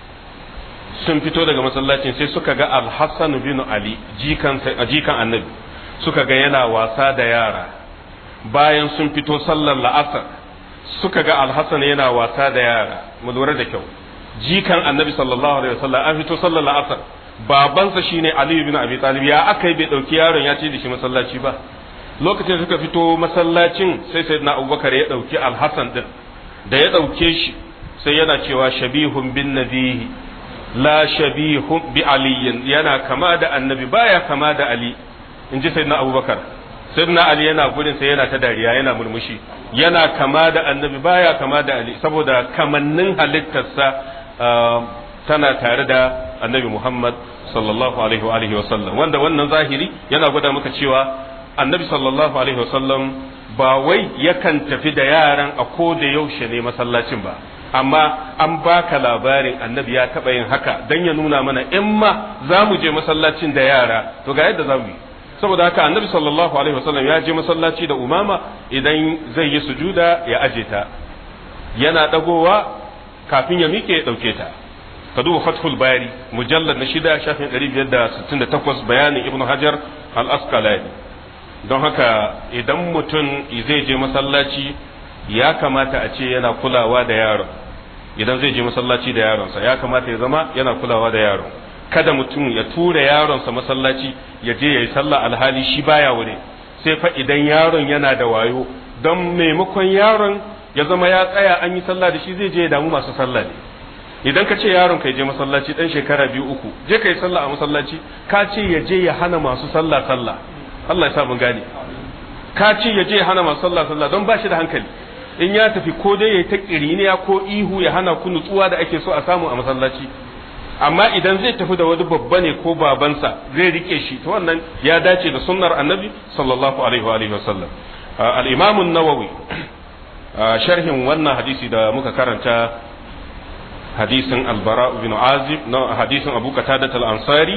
sun fito daga masallacin sai suka ga alhassan bin ali jikan jikan annabi suka ga yana wasa da yara bayan sun fito sallar la'asar suka ga alhassan yana wasa da yara mu lura da kyau jikan annabi sallallahu alaihi wasallam an fito sallar la'asar babansa shine ali bin abi talib ya aka yi bai dauki yaron ya ce da shi masallaci ba lokacin suka fito masallacin sai sayyidina abubakar ya dauki alhassan din da ya dauke shi sai yana cewa shabihun bin nabihi la shabihu bi aliyin yana kama da annabi baya kama da ali in ji sayyidina abubakar sayyidina ali yana gurin sai yana ta dariya yana murmushi yana kama da annabi baya kama da ali saboda kamannin halittarsa tana tare da annabi muhammad sallallahu alaihi wa alihi wasallam wanda wannan zahiri yana gwada maka cewa annabi sallallahu alaihi wasallam ba wai yakan tafi da yaran a ko da yaushe ne masallacin ba amma an baka labarin annabi ya taɓa yin haka don ya nuna mana in ma za mu je masallacin da yara to ga yadda za mu yi saboda haka annabi sallallahu alaihi wasallam ya je masallaci da umama idan zai yi sujuda ya aje ta yana dagowa kafin ya miƙe ya ɗauke ta ka duba fathul bari mujallar na shida shafin 568 bayanin ibn hajar al-asqalani don haka idan mutum zai je masallaci ya kamata a ce yana kulawa da yaron idan zai je masallaci da yaronsa ya kamata ya zama yana kulawa da yaron kada mutum ya tura yaronsa masallaci ya je ya yi sallah alhali shi baya wuri sai fa idan yaron yana da wayo don maimakon yaron ya zama ya tsaya an yi sallah da shi zai je ya damu masu sallah ne idan ka ce yaron ka je masallaci dan shekara biyu uku je ka yi sallah a masallaci ka ce ya je ya hana masu sallah sallah Allah ya sa mun gane ka ce ya je ya hana masu sallah sallah don ba shi da hankali in ya tafi ko dai ya ta kiriniya ko ihu ya hana ku nutsuwa da ake so a samu a masallaci amma idan zai tafi da wani babba ne ko babansa zai rike shi to wannan ya dace da sunnar annabi sallallahu alaihi wa alihi wasallam al-imam an-nawawi sharhin wannan hadisi da muka karanta hadisin al-bara ibn azib na hadisin abu qatadah al-ansari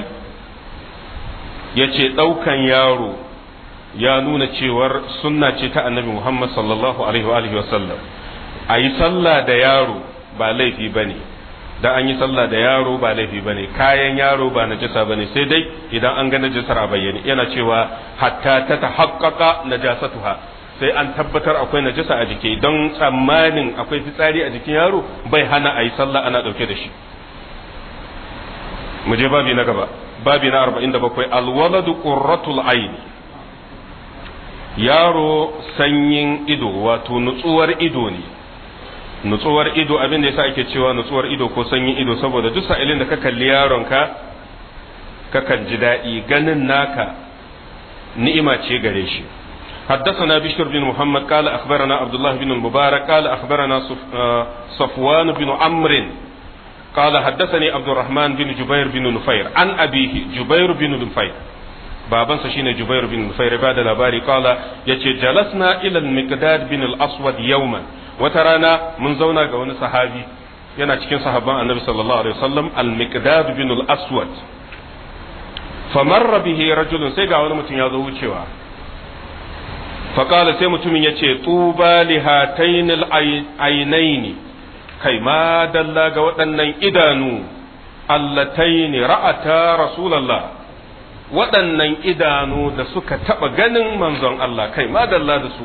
yace daukan yaro ya nuna cewar sunna ce ta annabi Muhammad sallallahu alaihi wa sallam a yi sallah da yaro ba laifi ba ne da an yi sallah da yaro ba laifi ba ne kayan yaro ba najasa ba ne sai dai idan an ga najasar a bayyane yana cewa hatta ta ta haƙaƙa najasatuha sai an tabbatar akwai najasa a jiki don tsammanin akwai fitsari a jikin yaro bai hana a yi sallah ana ɗauke da shi mu je babi na gaba babi na 47 alwaladu qurratul aini yaro sanyin ido wato nutsuwar ido ne nutsuwar ido abin da yasa ake cewa nutsuwar ido ko sanyin ido saboda duk sa'ilin da ka kalli yaronka kakan ji daɗi ganin naka ni'ima ce gare shi حدثنا بشر بن محمد قال أخبرنا عبد الله بن المبارك قال أخبرنا صفوان بن عمرو قال حدثني عبد الرحمن بن جبير بن نفير عن أبيه جبير بن نفير babansa shine Jubair bin Nufair ba da labari kala yace jalasna ila al-Miqdad bin al-Aswad yawman wata rana mun zauna ga wani sahabi yana cikin sahabban Annabi sallallahu alaihi wasallam al-Miqdad bin al-Aswad famarra bihi rajulun sai ga wani mutum ya zo wucewa faqala sai mutumin yace tuba li hatayn al-aynayn kai ma dalla ga waɗannan idanu allatayn ra'ata rasulullah waɗannan idanu da suka taɓa ganin manzon Allah kai madalla da su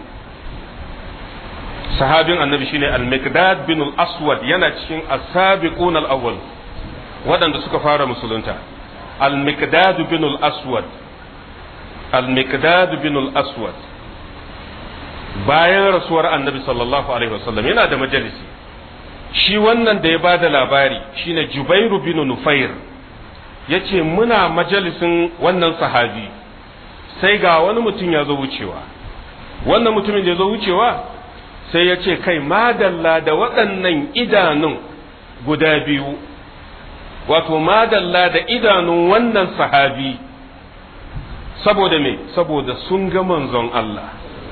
sahabin annabi shine al-miqdad bin al-aswad yana cikin as-sabiqun al-awwal waɗanda suka fara musulunta al-miqdad bin al-aswad al-miqdad bin al-aswad bayan rasuwar annabi sallallahu alaihi wasallam yana da majalisi shi wannan da ya bada labari shine jubairu bin nufair ya ce muna majalisin wannan sahabi sai ga wani mutum ya zo wucewa wannan mutumin da ya zo wucewa sai ya ce kai madalla da waɗannan idanun guda biyu wato madalla da idanun wannan sahabi saboda me saboda sun ga manzon Allah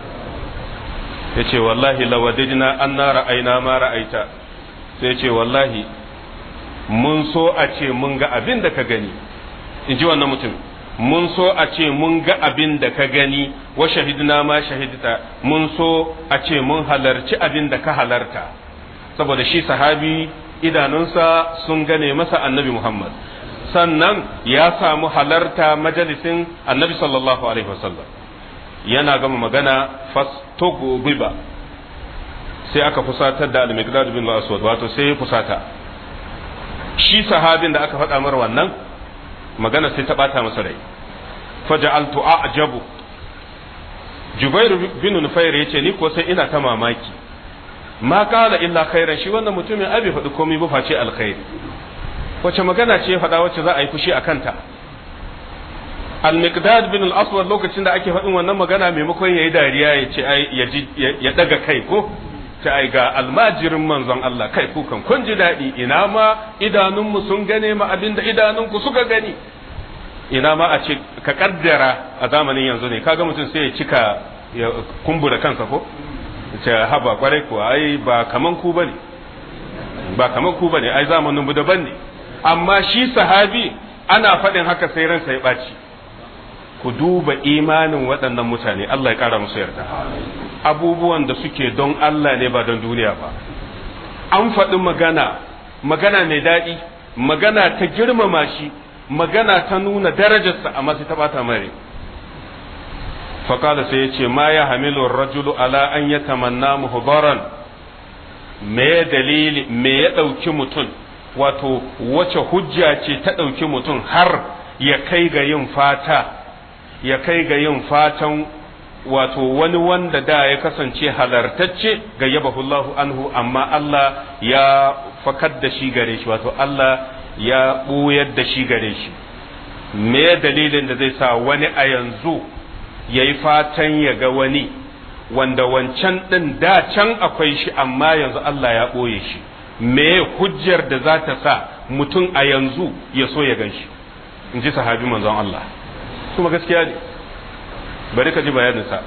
ya ce wallahi lawadijna an na ra'aina ma ra'aita sai ce wallahi mun so a ce mun ga abin da ka gani in ji wannan mutum mun so a ce mun ga abin da ka gani wa shahidna ma shahidta mun so a ce mun halarci abin da ka halarta saboda shi sahabi idanunsa sun gane masa annabi Muhammad sannan ya samu halarta majalisin annabi sallallahu alaihi wasallam yana gama magana fastogobiba sai aka fusatar da al-miqdad bin al-aswad wato sai ya fusata shi sahabin da aka faɗa mar wannan magana sai ta ɓata masa rai faja'altu a'jabu Jubair bin Nufair yace ni ko sai ina ta mamaki ma kala illa khairan shi wannan mutumin abi faɗi komai ba face alkhairi wace magana ce faɗa wacce za a yi fushi a kanta al-miqdad bin al-aswad lokacin da ake faɗin wannan magana maimakon yayi dariya ya ce ai ya daga kai ko ta ai ga almajirin manzon Allah kai ku kan kun ji daɗi ina ma idanunmu sun gane ma abin da idanunku suka gani ina ma a ce ka kaddara a zamanin yanzu ne kaga mutum sai ya cika ya kumbura kansa ko ce haba kwarai kuwa ai ba kaman ku bane ba kaman ku bane ai zamanin mu daban ne amma shi sahabi ana faɗin haka sai ransa ya ɓaci ku duba imanin waɗannan mutane Allah ya ƙara musu yarda abubuwan da suke don Allah ne ba don duniya ba an faɗi magana magana mai daɗi magana ta girmama shi magana ta nuna darajarsa amma sai ta bata mare faƙala sai ya ce ma ya hamilu rajulu ala an ya tamanna muhbaran me dalili me ya ɗauki mutum wato wace hujja ce ta ɗauki mutum har ya kai ga yin fata ya kai ga yin fatan wato wani wanda da ya kasance halartacce ga yabahullahu anhu amma Allah ya fakar da shi gare shi wato Allah ya ɓuyar da shi gare shi me dalilin da zai sa wani a yanzu ya yi fatan ya ga wani wanda wancan ɗin da can akwai shi amma yanzu Allah ya ɓoye shi me hujjar da za ta sa mutum a yanzu ya so ya gan shi in ji sahabi manzon Allah kuma gaskiya ne bari ka ji bayaninsa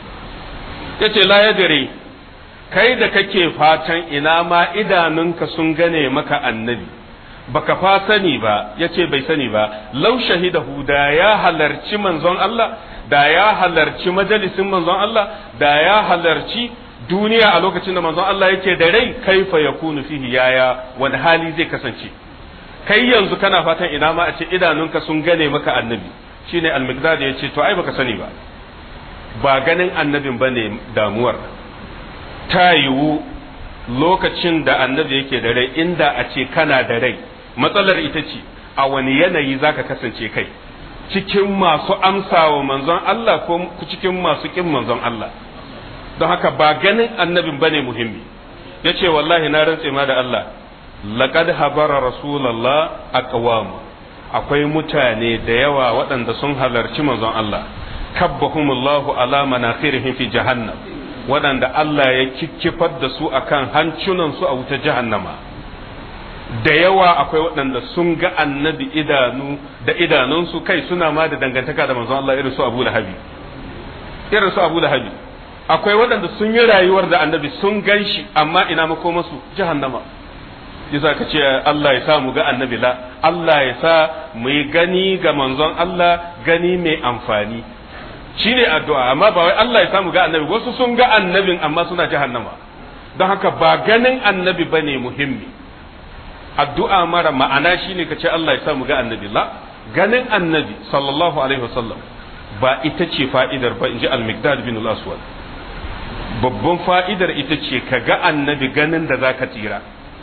ya ce la dare kai da kake fatan ina ma idanunka sun gane maka annabi baka fa sani ba ya ce bai sani ba lau shahidahu da ya halarci manzon Allah da ya halarci majalisin manzon Allah da ya halarci duniya a lokacin da manzon Allah yake da rai kaifa yakunu fihi yaya wani hali zai kasance kai yanzu kana fatan ina ma a ce idanunka sun gane maka annabi shine al-miqdad ya ce to ai baka sani ba ba ganin annabin bane damuwar ta yiwu lokacin da annabi yake da rai inda a ce kana da rai matsalar ita ce a wani yanayi zaka kasance kai cikin masu amsawa manzon Allah ko cikin masu kin manzon Allah don haka ba ganin annabin bane muhimmi yace wallahi na rantse ma da Allah laqad habara rasulullah aqwam akwai mutane da yawa waɗanda sun halarci manzon Allah kabbahumullahu ala manakhirihim fi jahannam waɗanda Allah ya kikkifar da su akan hancunan su a wuta jahannama da yawa akwai waɗanda sun ga annabi idanu da idanunsu kai suna ma da dangantaka da manzon Allah irin su Abu Lahabi irin su Abu Lahabi akwai waɗanda sun yi rayuwar da annabi sun gan shi amma ina makomasu jahannama yasa ka ce Allah ya sa mu ga annabi la Allah ya sa mu yi gani ga manzon Allah gani mai amfani shine addu'a amma ba wai Allah ya sa mu ga annabi wasu sun ga annabin amma suna jahannama don haka ba ganin annabi bane muhimmi addu'a mara ma'ana shine ka ce Allah ya sa mu ga annabi la ganin annabi sallallahu alaihi wasallam ba ita ce fa'idar ba in ji al-miqdad bin al-aswad babban fa'idar ita ce ka ga annabi ganin da za ka tsira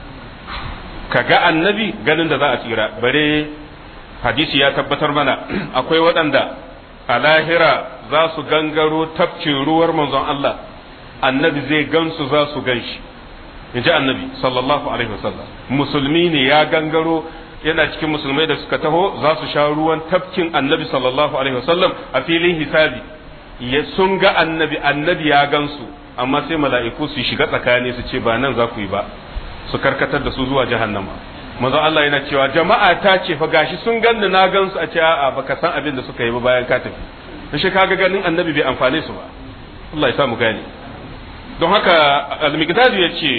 ka ga annabi ganin da za a tsira bare hadisi ya tabbatar mana akwai waɗanda a lahira za su gangaro tafkin ruwar manzon Allah annabi zai gansu za su gan shi in ji annabi sallallahu alaihi wasallam musulmi ne ya gangaro yana cikin musulmai da suka taho za su sha ruwan tafkin annabi sallallahu alaihi wasallam a filin hisabi ya sun ga annabi annabi ya gansu amma sai mala'iku su shiga tsakani su ce ba nan za ku yi ba su karkatar da su zuwa jahannama manzo Allah yana cewa jama'a ta ce fa gashi sun ganni na gansu a ce a'a baka san abin da suka yi ba bayan ka tafi da shi kaga ganin annabi bai amfane su ba Allah ya sa mu gane don haka al-miqdad ya ce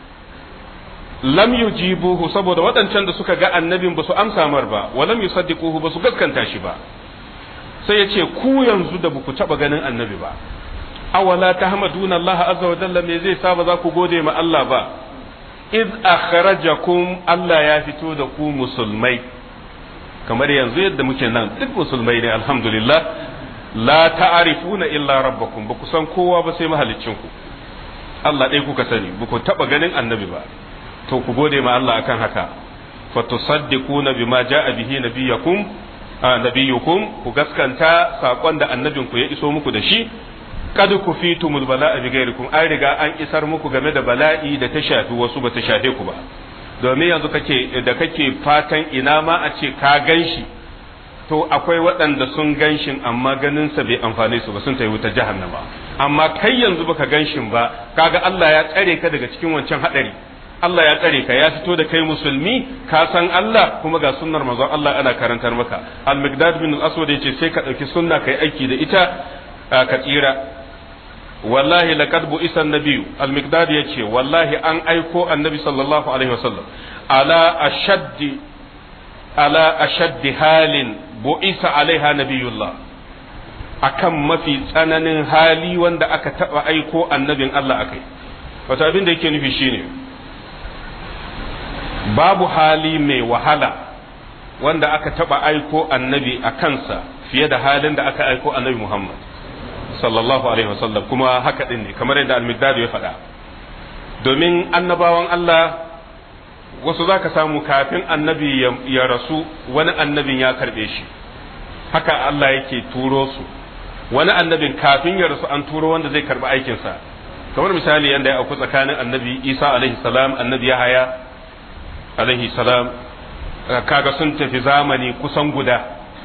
lam yujibuhu saboda waɗancan da suka ga annabin ba su amsa mar ba wa lam yusaddiquhu ba su gaskanta shi ba sai ya ce ku yanzu da ku taɓa ganin annabi ba awala tahmaduna Allah azza wa jalla me zai sa ba za ku gode ma Allah ba iz akhrajakum Allah ya fito da ku musulmai kamar yanzu yadda muke nan duk musulmai ne alhamdulillah la ta'rifuna illa rabbakum ba ku san kowa ba sai mahaliccin ku Allah ɗaya kuka sani ba ku taɓa ganin annabi ba to ku gode ma Allah akan haka fa tusaddiquna bima ja'a bihi nabiyakum nabiyukum ku gaskanta sakon da annabin ku ya iso muku da shi kad ku fitumul bala'a bi ghairikum an riga an isar muku game da bala'i da ta shafi wasu ba ta shafe ku ba domin yanzu kake da kake fatan ina ma a ce ka ganshi to akwai waɗanda sun ganshin amma ganin sa bai amfane su ba sun tayi wuta jahannama amma kai yanzu baka ganshin ba kaga Allah ya tsare ka daga cikin wancan hadari Allah ya tsare ka ya fito da kai musulmi ka san Allah kuma ga sunnar manzon Allah ana karantar maka al-miqdad bin al-aswad yace sai ka dauki sunna kai aiki da ita ka tsira wallahi laqad bu'isa an-nabiy al-miqdad yace wallahi an aiko annabi sallallahu alaihi wasallam ala ashaddi ala ashaddi halin bu'isa alaiha nabiyullah akan mafi tsananin hali wanda aka taba aiko annabin Allah akai wato abin da yake nufi shine babu hali mai wahala wanda aka taba aiko annabi a kansa fiye da halin da aka aiko annabi Muhammad sallallahu alaihi wasallam kuma haka din ne kamar yadda al-Miqdad ya faɗa domin annabawan Allah wasu zaka samu kafin annabi ya rasu wani annabin ya karbe shi haka Allah yake turo su wani annabin kafin ya rasu an turo wanda zai karbi aikinsa kamar misali yadda ya auku tsakanin annabi Isa alaihi salam annabi Yahaya alaihi salam kaga sun tafi zamani kusan guda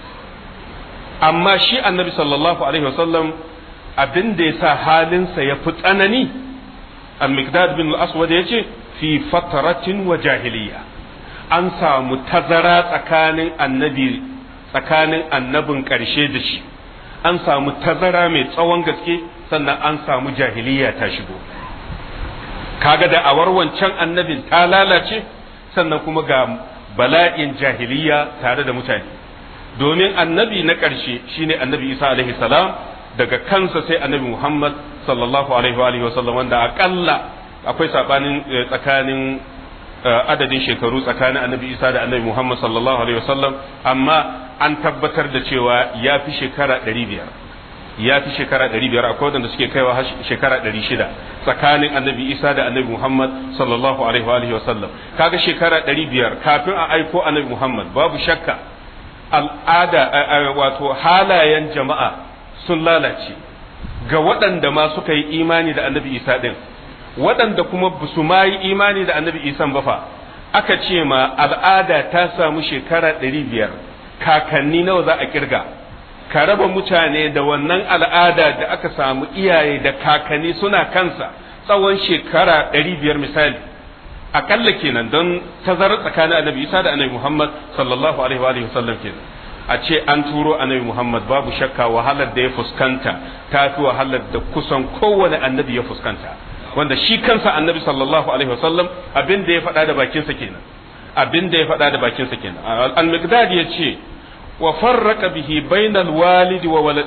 amma shi annabi sallallahu alaihi wasallam abin da ya sa halinsa ya fi tsanani al-miqdad bin al-aswad ya ce fi fataratin wa jahiliya an samu tazara tsakanin annabi tsakanin annabin ƙarshe da shi an samu tazara mai tsawon gaske sannan an samu jahiliya ta shigo kaga da awar wancan annabin ta lalace sannan kuma ga bala'in jahiliya tare da mutane domin annabi na ƙarshe shine annabi isa alaihi salam daga kansa sai annabi muhammad sallallahu alaihi wa sallam wanda akalla akwai sabanin tsakanin adadin shekaru tsakanin annabi isa da annabi muhammad sallallahu alaihi wa sallam amma an tabbatar da cewa ya fi shekara ɗari biyar ya fi shekara ɗari biyar akwai wanda suke kaiwa shekara ɗari shida tsakanin annabi isa da annabi muhammad sallallahu alaihi wa sallam kaga shekara ɗari biyar kafin a aiko annabi muhammad babu shakka al'ada wato halayen jama'a sun lalace ga waɗanda ma suka yi imani da annabi isa ɗin waɗanda kuma ba su ma yi imani da annabi isa ba fa aka ce ma al'ada ta samu shekara ɗari biyar kakanni nawa za a kirga ka raba mutane da wannan al'ada da aka samu iyaye da kakanni suna kansa tsawon shekara ɗari biyar misali akalla kenan don tazarar tsakanin annabi isa da annabi muhammad sallallahu alaihi wa sallam kenan a ce an turo annabi muhammad babu shakka wahalar da ya fuskanta ta fi wahalar da kusan kowane annabi ya fuskanta wanda shi kansa annabi sallallahu alaihi wa sallam abin da ya faɗa da bakinsa kenan abin da ya faɗa da bakinsa kenan al-miqdad ya ce wa farraka bihi bainal walidi wa walad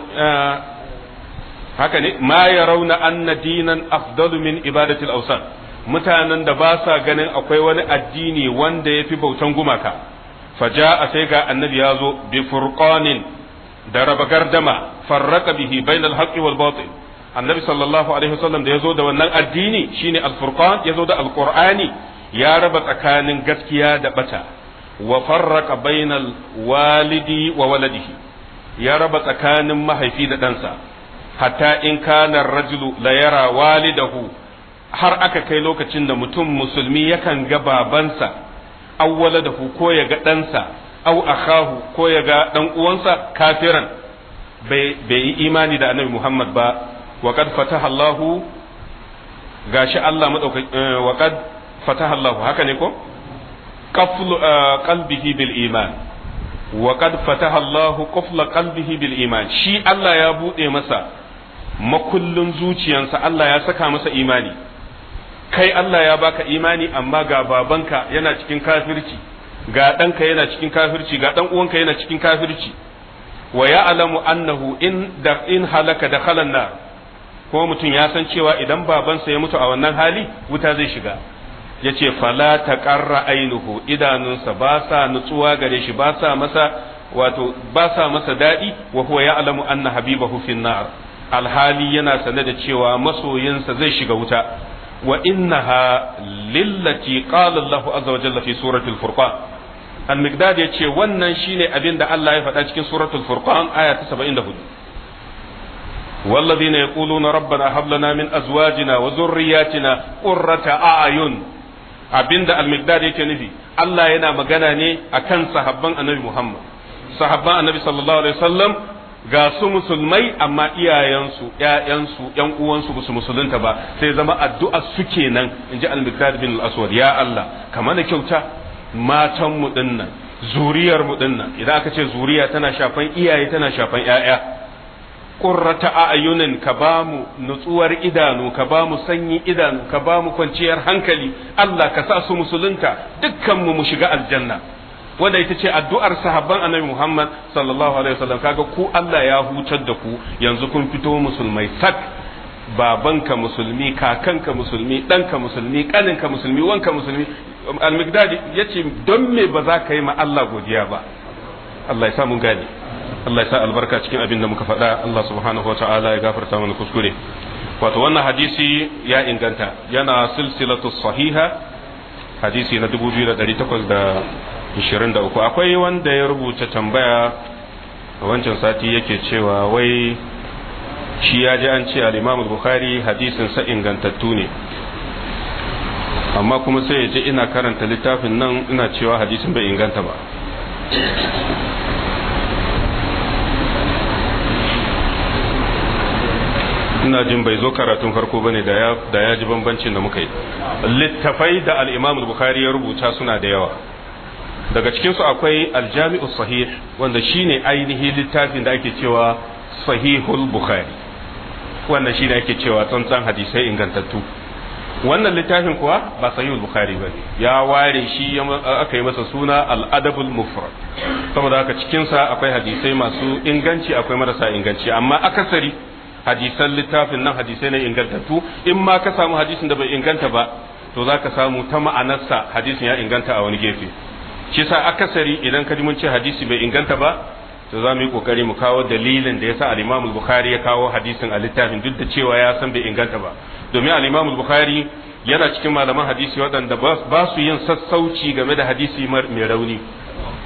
haka ne ma yarawna anna dinan afdalu min ibadati al-awsan mutanen da ba sa ganin akwai wani addini wanda ya fi bautan gumaka faja a sai ga annabi ya zo bi furqanin da raba gardama farraka bihi bainal haqqi wal batil annabi sallallahu alaihi wasallam da ya zo da wannan addini shine al-furqan ya zo da al-qur'ani ya raba tsakanin gaskiya da bata wa farraka bainal walidi wa waladihi ya raba tsakanin mahaifi da ɗansa hatta in kana rajulu la yara walidahu har aka kai lokacin da mutum musulmi yakan ga babansa awwala da ko ya ga ɗansa au akhahu ko ya ga ɗan uwansa kafiran bai yi imani da annabi Muhammad ba wa qad fataha Allahu gashi Allah madaukaki wa qad fataha Allahu haka ne ko qaflu qalbihi bil iman wa qad fataha Allahu qafla qalbihi bil iman shi Allah ya bude masa makullin zuciyansa Allah ya saka masa imani kai Allah ya baka imani amma ga babanka yana cikin kafirci ga ɗanka yana cikin kafirci ga ɗan uwanka yana cikin kafirci wa ya'lamu annahu in da in halaka da na ko mutum ya san cewa idan babansa ya mutu a wannan hali wuta zai shiga yace fala taqarra ainuhu idanunsa ba sa nutsuwa gare shi ba sa masa wato ba sa masa dadi wa huwa ya'lamu anna habibahu fin nar alhali yana sane da cewa masoyinsa zai shiga wuta وإنها للتي قال الله عز وجل في سورة الفرقان المقداد يتشي wannan shine abin da Allah ya faɗa cikin suratul furqan aya ta 74 والذين يقولون ربنا هب لنا من ازواجنا وذرياتنا قرة اعين abinda al-miqdad yake nufi Allah yana magana ne akan sahabban annabi Muhammad sahabban annabi sallallahu alaihi wasallam ga su musulmai amma iyayensu ƴaƴansu ƴan uwansu ba su musulunta ba sai zama addu'a su kenan in ji al-miqdad bin al-aswad ya Allah kamar da kyauta matan mu dinnan zuriyar mu dinnan idan aka ce zuriya tana shafan iyaye tana shafan ƴaƴa qurrata a'yunin ka ba mu nutsuwar idanu ka ba mu sanyi idanu ka ba mu kwanciyar hankali Allah ka sa su musulunta dukkan mu mu shiga aljanna wanda ita ce addu'ar sahabban annabi Muhammad sallallahu alaihi wasallam kaga ku Allah ya hutar da ku yanzu kun fito musulmai sak babanka musulmi kakanka musulmi ɗanka musulmi ƙaninka musulmi wanka musulmi al-migdadi yace don me ba za ka yi ma Allah godiya ba Allah ya sa mun gane Allah ya sa albarka cikin abin da muka faɗa Allah subhanahu wa ta'ala ya gafarta mana kuskure wato wannan hadisi ya inganta yana silsilatu sahiha hadisi na 2823 akwai wanda ya rubuta tambaya a wancan sati yake cewa wai shi ya ji an ce al-imam bukhari hadisin sa ingantattu ne amma kuma sai ya ce ina karanta littafin nan ina cewa hadisin bai inganta ba ina jin bai zo karatun farko bane da ya da ya ji bambancin da muka yi littafai da al-imam bukhari ya rubuta suna da yawa daga cikin su akwai al-jami'u sahih wanda shine ainihi littafin da ake cewa sahihul bukhari wannan shine ake cewa tsantsan hadisai ingantattu wannan littafin kuwa ba sahihul bukhari ba ya ware shi aka yi masa suna al-adabul mufrad saboda haka cikin sa akwai hadisai masu inganci akwai marasa inganci amma akasari hadisan littafin nan hadisai ne ingantattu in ma ka samu hadisin da bai inganta ba to za ka samu ta ma'anarsa hadisin ya inganta a wani gefe shi sa akasari idan ka ji mun ce hadisi bai inganta ba to za mu yi kokari mu kawo dalilin da yasa al-Imam bukhari ya kawo hadisin a littafin duk da cewa ya san bai inganta ba domin al-Imam bukhari yana cikin malaman hadisi waɗanda ba su yin sassauci game da hadisi mai rauni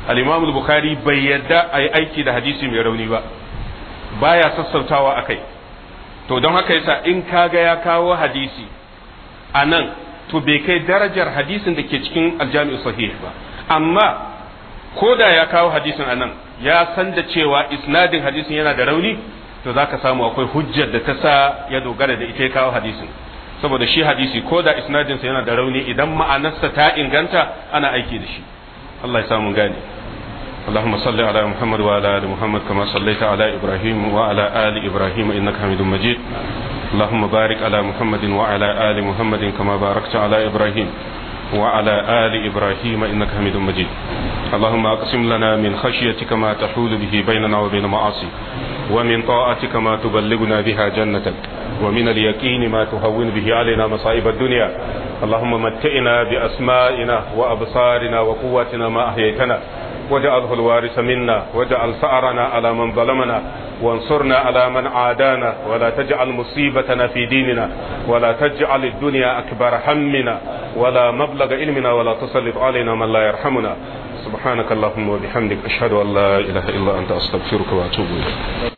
al-imam al-bukhari bai yadda a yi aiki da hadisi mai rauni ba baya sassautawa akai to don haka yasa in kaga ya kawo hadisi a nan to bai kai darajar hadisin da ke cikin aljami'u sahih ba amma ko da ya kawo hadisin a nan ya san da cewa isnadin hadisin yana da rauni to za ka samu akwai hujjar da ta sa ya dogara da ita ya kawo hadisin saboda shi hadisi ko da isnadinsa yana da rauni idan ma'anarsa ta inganta ana aiki da shi Allah ya samu gane اللهم صل على محمد وعلى ال محمد كما صليت على ابراهيم وعلى ال ابراهيم انك حميد مجيد اللهم بارك على محمد وعلى ال محمد كما باركت على ابراهيم وعلى ال ابراهيم انك حميد مجيد اللهم اقسم لنا من خشيتك ما تحول به بيننا وبين معاصيك ومن طاعتك ما تبلغنا بها جنتك ومن اليقين ما تهون به علينا مصائب الدنيا اللهم متئنا باسمائنا وابصارنا وقواتنا ما احييتنا واجعله الوارث منا واجعل ثأرنا على من ظلمنا وانصرنا على من عادانا ولا تجعل مصيبتنا في ديننا ولا تجعل الدنيا أكبر همنا ولا مبلغ علمنا ولا تسلط علينا من لا يرحمنا سبحانك اللهم وبحمدك أشهد أن لا إله إلا أنت أستغفرك وأتوب إليك